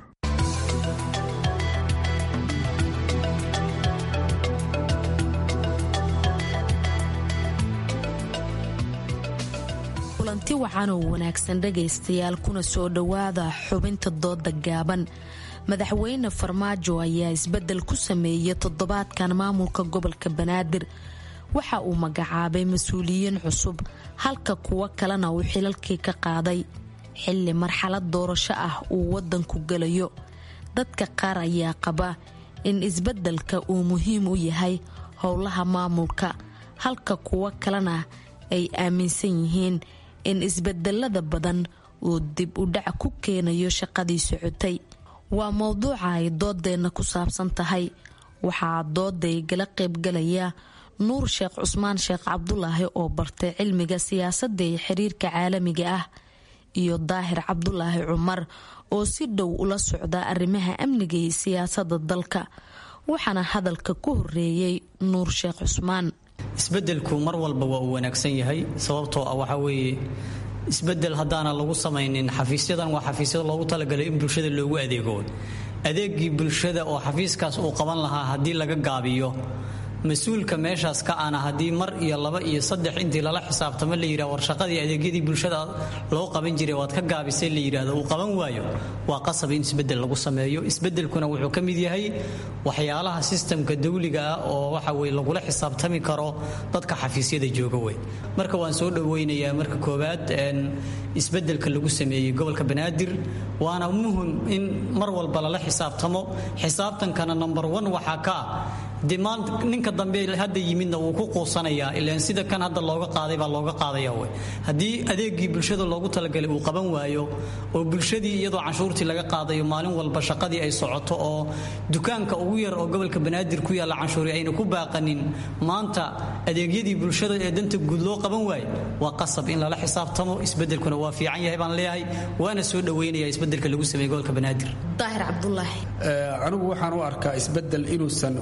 kulanti wacan oo wanaagsan dhegaystayaal kuna soo dhowaada xubinta dooda gaaban madaxweyne farmaajo ayaa isbedel ku sameeyay toddobaadkan maamulka gobolka banaadir waxa uu magacaabay mas-uuliyiin cusub halka kuwo kalena uu xilalkii ka qaaday xilli marxalad doorasho ah uu wadanku gelayo dadka qaar ayaa qaba in isbedelka uu muhiim u yahay howlaha maamulka halka kuwo kalena ay aaminsan yihiin in isbedelada badan uu dib u dhac ku keenayo shaqadii socotay waa mowduuca ay doodeenna ku saabsan tahay waxaa dooday gala qaybgalaya nuur sheekh cusmaan sheekh cabdulaahi oo bartay cilmiga siyaasadda ee xiriirka caalamiga ah iyo daahir cabdulaahi cumar oo si dhow ula socda arrimaha amniga iyo siyaasadda dalka waxaana hadalka ku horeeyey nuur sheekh cusmaan isbedelku mar walba waa uu wanaagsan yahay sababtoo ah waxaa weeye isbedel haddaana lagu samaynin xafiisyadan waa xafiisyada loogu talagalay in bulshada loogu adeego adeegii bulshada oo xafiiskaas uu qaban lahaa haddii laga gaabiyo mas-uulka meeshaas ka ana haddii mar iyo laba iyo saddex intii lala xisaabtamo la yidhah war shaqadii adeegyadii bulshada loo qaban jiray waad ka gaabisay la yidhaahdo uu qaban waayo waa qasab in isbedel lagu sameeyo isbedelkuna wuxuu ka mid yahay waxyaalaha sistamka dawliga ah oo waxa weye lagula xisaabtami karo dadka xafiisyada jooga wey marka waan soo dhoweynayaa marka koowaad isbedelka lagu sameeyey gobolka banaadir waana muhim in mar walba lala xisaabtamo xisaabtankana number one waxaa ka ah de maanta ninka dambe hadda yimidna wuu ku quusanayaa ilaan sida kan hadda looga qaaday baa looga qaadaya wey haddii adeegii bulshada loogu talagalay uu qaban waayo oo bulshadii iyadoo canshuurtii laga qaadayo maalin walba shaqadii ay socoto oo dukaanka ugu yar oo gobolka banaadir ku yaalla canshuuri ayna ku baaqanin maanta adeegyadii bulshada ee danta guud loo qaban waayo waa qasab in lala xisaabtamo isbedelkuna waa fiican yahay baan leeyahay waana soo dhoweynaya isbedelka lagu sameeyey gobolka banaadir daahir cabdulaahi anigu waxaan u arkaa isbedel inuusan waxba u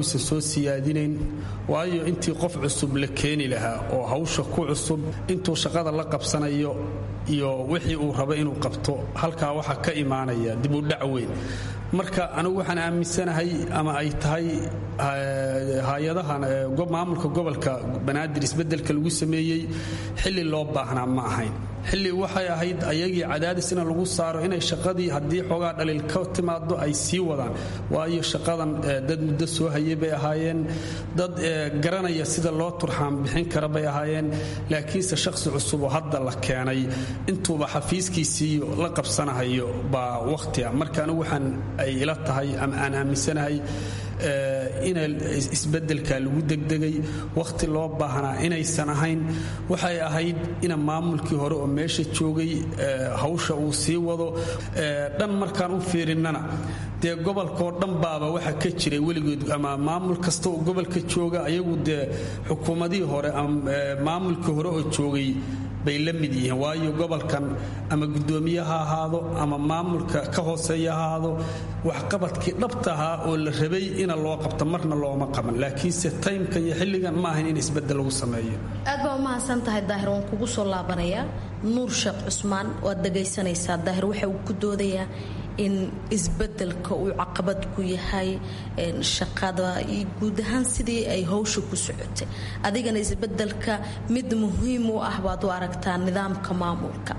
uusan soo siyaadinayn waayo intii qof cusub la keeni lahaa oo hawsha ku cusub intuu shaqada la qabsanayo iyo wixii uu rabo inuu qabto halkaa waxaa ka imaanaya dib u dhac weyn marka anigu waxaan aaminsanahay ama ay tahay hay-adahan maamulka gobolka banaadir isbeddelka lagu sameeyey xilli loo baahnaa ma ahayn xilli waxay ahayd ayagii cadaadis in lagu saaro inay shaqadii haddii xoogaa dhaliil ka timaado ay sii wadaan waayo shaqadan dad muddo soo hayay bay ahaayeen dad garanaya sida loo turxaan bixin kara bay ahaayeen laakiinse shaqsi cusub oo hadda la keenay intuuba xafiiskiisiiyo la qabsanahayo baa wakhtiga marka anigu waxaan ay ila tahay ama aan aaminsanahay ina isbedelka lagu degdegay wakhti loo baahnaa inaysan ahayn waxay ahayd ina maamulkii hore oo meesha joogay hawsha uu sii wado dhan markaan u fiirinnana dee gobolkaoo dhan baaba waxa ka jiray weligood ama maamul kasta oo gobolka jooga ayagu dee xukuumadihii hore ama maamulkii hore oo joogay bay la mid yihiin waayo gobolkan ama guddoomiye ha ahaado ama maamulka ka hooseeya ha ahaado waxqabadkii dhabta ahaa oo la rabay ina loo qabto marna looma qaban laakiinse taymka iyo xilligan ma ahayn in isbedel lagu sameeyo aad baa umahadsan tahay daahir waan kugu soo laabanayaa nuur sheekh cusmaan waad dhagaysanaysaa daahir waxa uu ku doodayaa in isbedelka uu caqabad ku yahay shaqada iyo guud ahaan sidii ay howsha ku socotay adigana isbedelka mid muhiim u ah baad u aragtaa nidaamka maamulka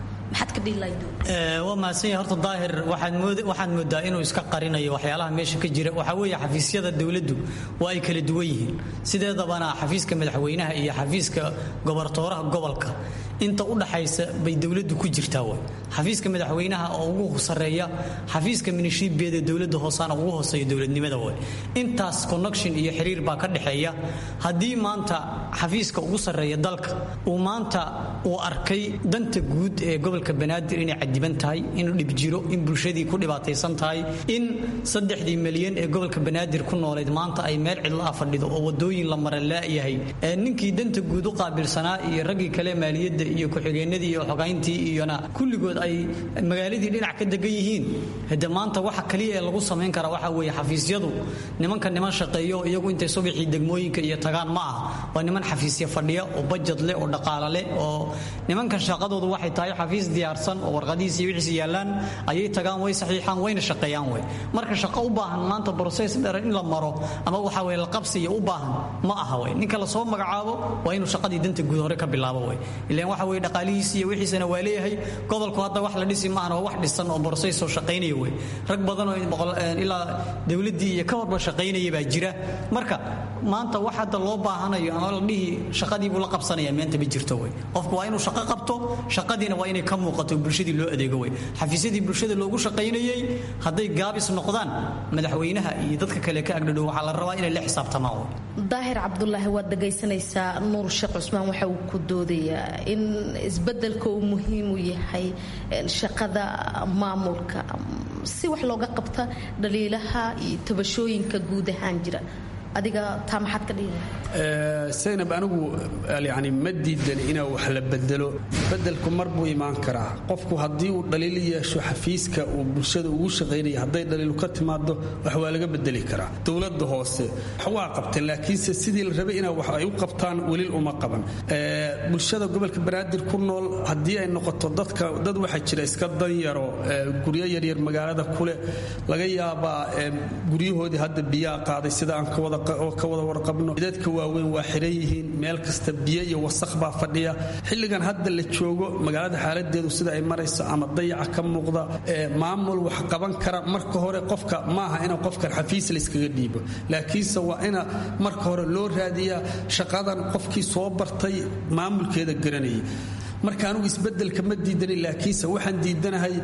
waa mahadsanya horta daahir waxaad moodaa inuu iska qarinayo waxyaalaha meesha ka jira waxaa weeye xafiisyada dowladdu waa ay kala duwan yihiin sideedabana xafiiska madaxweynaha iyo xafiiska gobortooraha gobolka inta u dhaxaysa bay dowladdu ku jirtaa way xafiiska madaxweynaha oo ugu sareeya xafiiska minishiibiyada dowladda hoosaana ugu hooseeya dowladnimada way intaas connection iyo xiriir baa ka dhexeeya haddii maanta xafiiska ugu sarreeya dalka uu maanta uu arkay danta guud ee gobolka banaadir inay cadiban tahay inuu dhib jiro in bulshadii ku dhibaataysan tahay in saddexdii milyan ee gobolka banaadir ku noolayd maanta ay meel cidla ah fadhido oo wadooyin la mara laayahay ninkii danta guud u qaabilsanaa iyo raggii kale maaliyadda iyo ku-xigeenadii iyo xogayntii iyona kulligood ay magaaladii dhinac ka degan yihiin hade maanta waxa kaliya ee lagu samayn karaa waxa weeye xafiisyadu nimanka niman shaqeeyo iyagu intay subaxii degmooyinka iyo tagaan ma ah waa niman xafiisya fadhiya oo bajad leh oo dhaqaala leh oo nimankan shaqadoodu waxay tahay xafiis diyaarsan oo warqadihiis iyo wixiis yaallaan ayay tagaan way saxiixaan wayna shaqeeyaan wey marka shaqo u baahan maanta broses dheer in la maro ama waxa weye la qabsiya u baahan ma aha wey ninka lasoo magacaabo waa inuu shaqadii danta guud hore ka bilaabo wey ilaan waxa weye dhaqaalihiisi iyo wixiisana waa leeyahay gobolku hadda wax la dhisi maahan waa wax dhisan oo broses oo shaqaynaya wey rag badan oo ilaa dowladdii iyo ka horba shaqaynaya baa jira marka maanta wax hadda loo baahanayo ama la dhihi shaqadii buu la qabsanaya meenta ma jirto wey qofku waa inuu shaqo qabto shaqadiina waa inay ka muuqato bulshadii loo adeego wey xafiisyadii bulshada loogu shaqaynayey hadday gaabis noqdaan madaxweynaha iyo dadka kale ka agdhadhow waxaa la rabaa inay la xisaabtamaan wey daahir cabdulaahi waad dhagaysanaysaa nuur sheekh cusmaan waxa uu ku doodayaa in isbedelka uu muhiim u yahay shaqada maamulka si wax looga qabta dhaliilaha iyo tabashooyinka guud ahaan jira adiga taa maxaad ka dhihi saynab anigu yani ma diidan inaa wax la bedelo bedelku mar buu imaan karaa qofku haddii uu dhaliil yeesho xafiiska uu bulshada ugu shaqaynaya hadday dhaliilu ka timaado wax waa laga bedeli karaa dowladda hoose waa qabteen laakiinse sidii la rabay inaa wax ay u qabtaan welil uma qaban bulshada gobolka banaadir ku nool haddii ay noqoto dadka dad waxaa jira iska danyaro guryo yaryar magaalada kuleh laga yaabaa guryahoodii hadda biyaa qaaday sida aan ka wada ka wada warqabno dadka waaweyn waa xiran yihiin meel kasta biyo iyo wasakh baa fadhiya xilligan hadda la joogo magaalada xaaladeedu sida ay marayso ama dayaca ka muuqda maamul wax qaban kara marka hore qofka maaha ina qofkan xafiis layskaga dhiibo laakiinse waa ina marka hore loo raadiyaa shaqadan qofkii soo bartay maamulkeeda garanayay marka anugu isbedelka ma diidanin laakiinse waxaan diidanahay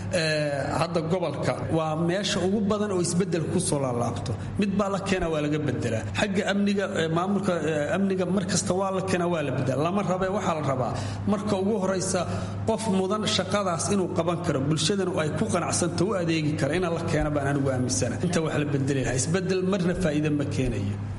hadda gobolka waa meesha ugu badan oo isbedel kusoo laalaabto mid baa la keena waa laga bedelaa xagga amniga maamulka amniga mar kasta waa la keena waa la bedela lama rabe waxaa la rabaa marka ugu horaysa qof mudan shaqadaas inuu qaban karo bulshadanu ay ku qanacsanta u adeegi kara ina la keena baan anigu aaminsana inta wax la bedeli lahaa isbedel marna faa'iida ma keenayo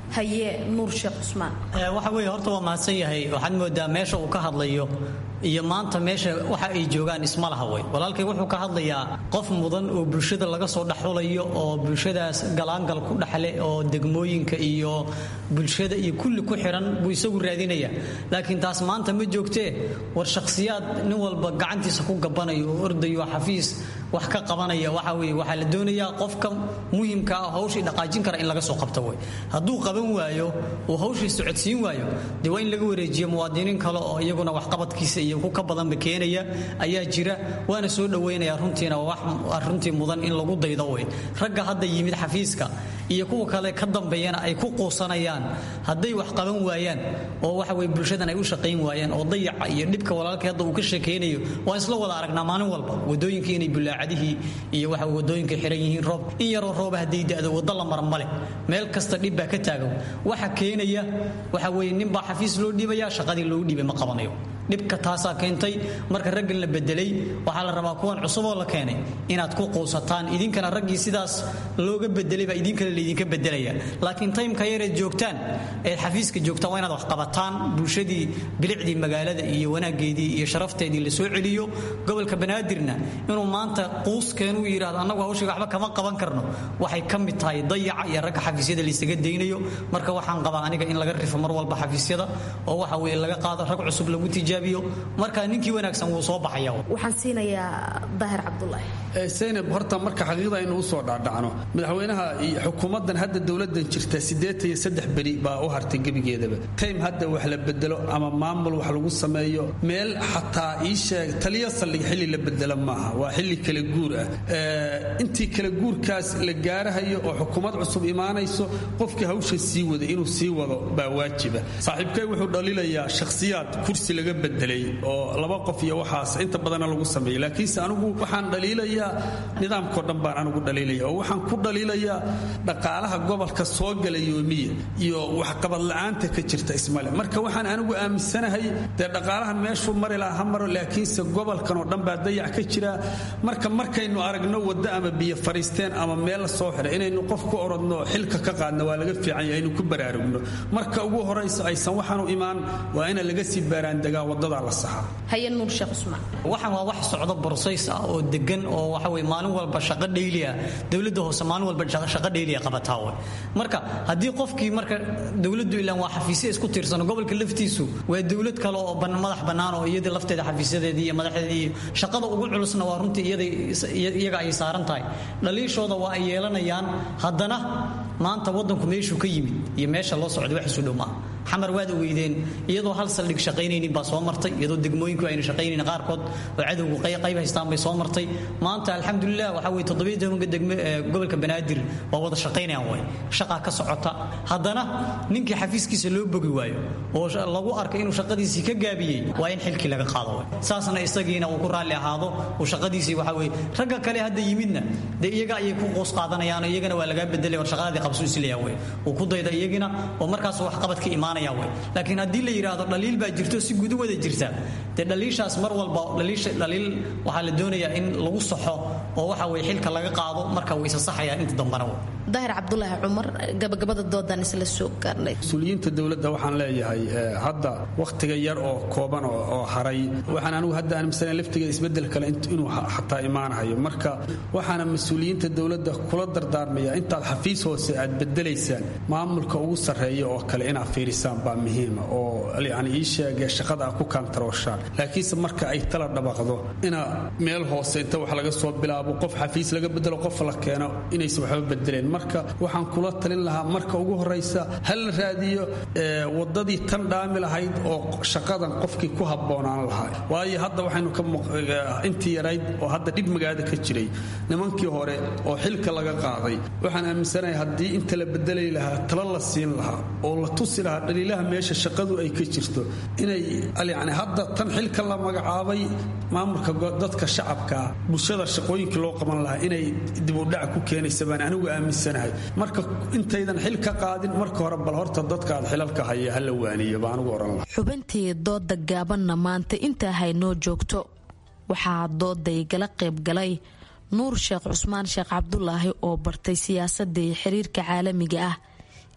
haye nuur sheekh cusmaan waxa weeye horta waa mahadsan yahay waxaad moodaa meesha uu ka hadlayo iyo maanta meesha waxa ay joogaan isma laha wey walaalkay wuxuu ka hadlayaa qof mudan oo bulshada laga soo dhexulayo oo bulshadaas galaangal ku dhexle oo degmooyinka iyo bulshada iyo kulli ku xiran buu isagu raadinaya laakiin taas maanta ma joogtee war shakhsiyaad nin walba gacantiisa ku gabanayo oo ordayo xafiis wax ka qabanaya waxa weye waxaa la doonayaa qofka muhimka ah hawshii dhaqaajin kara in laga soo qabto wey hadduu qaban waayo uu hawshii socodsiin waayo dee waa in laga wareejiyo muwaadiniin kale oo iyaguna waxqabadkiisa iyo ku ka badanba keenaya ayaa jira waana soo dhoweynaya runtiina wax runtii mudan in lagu daydo wey ragga hadda yimid xafiiska iyo kuwa kale ka dambeeyana ay ku quusanayaan hadday wax qaban waayaan oo waxa weye bulshadan ay u shaqayn waayaan oo dayaca iyo dhibka walaalkay hadda uu ka sheekaynayo waan isla wada aragnaa maalin walba wadooyinkii inay bulaacadihii iyo waxa wadooyinka xiran yihiin roob in yaroo rooba hadday da'do waddo la mara male meel kasta dhib baa ka taagan waxa keenaya waxa weye ninbaa xafiis loo dhiibaya shaqadii loogu dhiibay ma qabanayo dhibka taasaa keentay marka raggan la bedelay waxaa la rabaa kuwan cusuboo la keenay inaad ku quusataan idinkana raggii sidaas looga bedelay baa idinkale laydinka bedelaya laakiin taymka yareed joogtaan eed xafiiska joogtaan waa inaad wax qabataan bulshadii bilicdii magaalada iyo wanaageedii iyo sharafteedii la soo celiyo gobolka banaadirna inuu maanta quuskeenuu yidhahdo annagu hawshiga waxba kama qaban karno waxay ka mid tahay dayaca iyo ragga xafiisyada laysaga daynayo marka waxaan qabaa aniga in laga rifo mar walba xafiisyada oo waxa weye laga qaado rag cusub lagu tijaabiyo marka ninkii wanaagsan wuu soo baxaya waxaan siinayaa daahir cabdulaahi zaynab horta marka xaqiiqda aynu usoo dhaadhacno madaxweynaha iyo xukuumaddan hadda dowladan jirta siddeetan iyo saddex beri baa u hartay gebigeedaba time hadda wax la bedelo ama maamul wax lagu sameeyo meel xataa ii sheeg taliya saldhig xilli la bedelo maaha waa xilli kala guur ah intii kala guurkaas la gaarahayo oo xukuumad cusub imaanayso qofkii hawsha sii wada inuu sii wado baa waajiba saaxiibkay wuxuu dhaliilayaa shakhsiyaad kursi laga bedelay oo laba qof iyo waxaas inta badana lagu sameeyey laakiinse anigu waxaan dhaliilayaa nidaamkao dhan baan anigu dhaliilaya oo waxaan ku dhaliilayaa dhaqaalaha gobolka soo gala yoomiya iyo waxqabad la'aanta ka jirta ismale marka waxaan anigu aaminsanahay dee dhaqaalahan meeshuu mari laha ha maro laakiinse gobolkan oo dhan baa dayac ka jira marka markaynu aragno waddo ama biyo fariisteen ama meel la soo xiray inaynu qof ku orodno xilka ka qaadno waa laga fiican yahay aynu ku baraarugno marka ugu horayso aysan waxaanu imaan waa ina laga sii baaraandegaa waddadaa la saxaa haye nuur sheekh cusmaan waxaan waa wax socdo borsays ah oo degan oo waxa weye maalin walba shaqo dhayliya dowladda hoose maalin walba shaqo dhayliya qabataa wey marka haddii qofkii marka dowladdu ilaan waa xafiisya isku tiirsano gobolka laftiisu waa dowlad kale oo madax bannaan oo iyadii lafteeda xafiisyadeedii iyo madaxdeedii iyo shaqada ugu culusna waa runtii iyaga ay saaran tahay dhaliishooda waa ay yeelanayaan haddana maanta waddanku meeshuu ka yimid iyo meesha loo socday wax isu dhow maaha xamar waad ogeydeen iyadoo hal saldhig shaqaynaynin baa soo martay iyadoo degmooyinku ayna shaqaynayn qaarkood oo cadowgu qayb haystaan bay soo martay maanta alxamdulilah waxa weye toddobiyo tobanka degme gobolka banaadir waa wada shaqaynayaan way shaqaa ka socota haddana ninkii xafiiskiisa loo bogi waayo oo lagu arkay inuu shaqadiisii ka gaabiyey waa in xilkii laga qaado way saasna isagiina uu ku raalli ahaado uu shaqadiisii waxa weye ragga kale hadda yimidna dee iyaga ayay ku qoos qaadanayaan iyagana waa lagaa bedelay war shaqadii qabsu isleeyaa wey uu ku dayda iyagina oo markaas waxqabad ka imaanaya laakiin haddii la yidhaahdo dhaliil baa jirto si gudu wada jirta dee dhaliishaas mar walba dhaliil waxaa la doonayaa in lagu saxo oo waxa weye xilka laga qaado marka way isa saxayaan inta dambana daahir cabdulaahi cumar gabagabada doodan isla soo gaarnay mas-uuliyiinta dowladda waxaan leeyahay hadda wakhtiga yar oo kooban oo haray waxaan anigu hadda aaminsanay laftiga isbedel kale inuu xataa imaanahayo marka waxaana mas-uuliyiinta dowladda kula dardaarmaya intaad xafiis hoose aad bedelaysaan maamulka ugu sarreeya oo kale inaad fiirisaan baa muhiima oo yani ii sheegee shaqada a ku kaantarooshaan laakiinse marka ay tala dhabaqdo ina meel hoose inta wax laga soo bilaabo qof xafiis laga bedelo qof la keeno inaysan waxba bedeleen marka waxaan kula talin lahaa marka ugu horaysa ha la raadiyo wadadii tan dhaami lahayd oo shaqadan qofkii ku habboonaan lahaa waayo hadda waxaynu ka intii yarayd oo hadda dhib magaada ka jiray nimankii hore oo xilka laga qaaday waxaan aaminsanahay haddii inta la bedelay lahaa tala la siin lahaa oo la tusi lahaa dhaliilaha meesha shaqadu ay ka jirto inay yani hadda tan xilka la magacaabay maamulka dadka shacabkaa bulshada shaqooyinkii loo qaban lahaa inay dibudhac ku keenaysa baan anigu aaminsanahay marka intaydan xil ka qaadin marka hore bal horta dadka aad xilalka haya hala waaniyo baa anigu oran lahaa xubintii dooda gaabanna maanta intaa haynoo joogto waxaa dooday gala qaybgalay nuur sheekh cusmaan sheekh cabdulaahi oo bartay siyaasadda iyo xiriirka caalamiga ah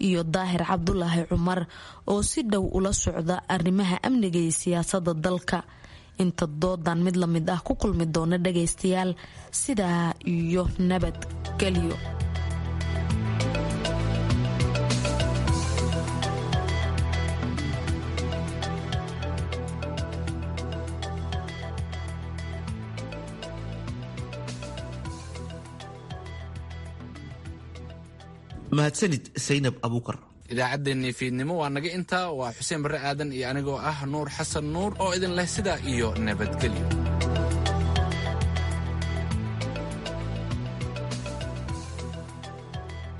iyo daahir cabdulaahi cumar oo si dhow ula socda arrimaha amniga iyo siyaasada dalka inta doodan mid la mid ah ku kulmi doona dhagaystayaal sidaa iyo nabadgelyo mahadsanid saynab abuukar idaacaddeenii fiidnimo waa naga intaa waa xuseen barre aadan iyo anigoo ah nuur xasan nuur oo idin leh sidaa iyo nabadgelyo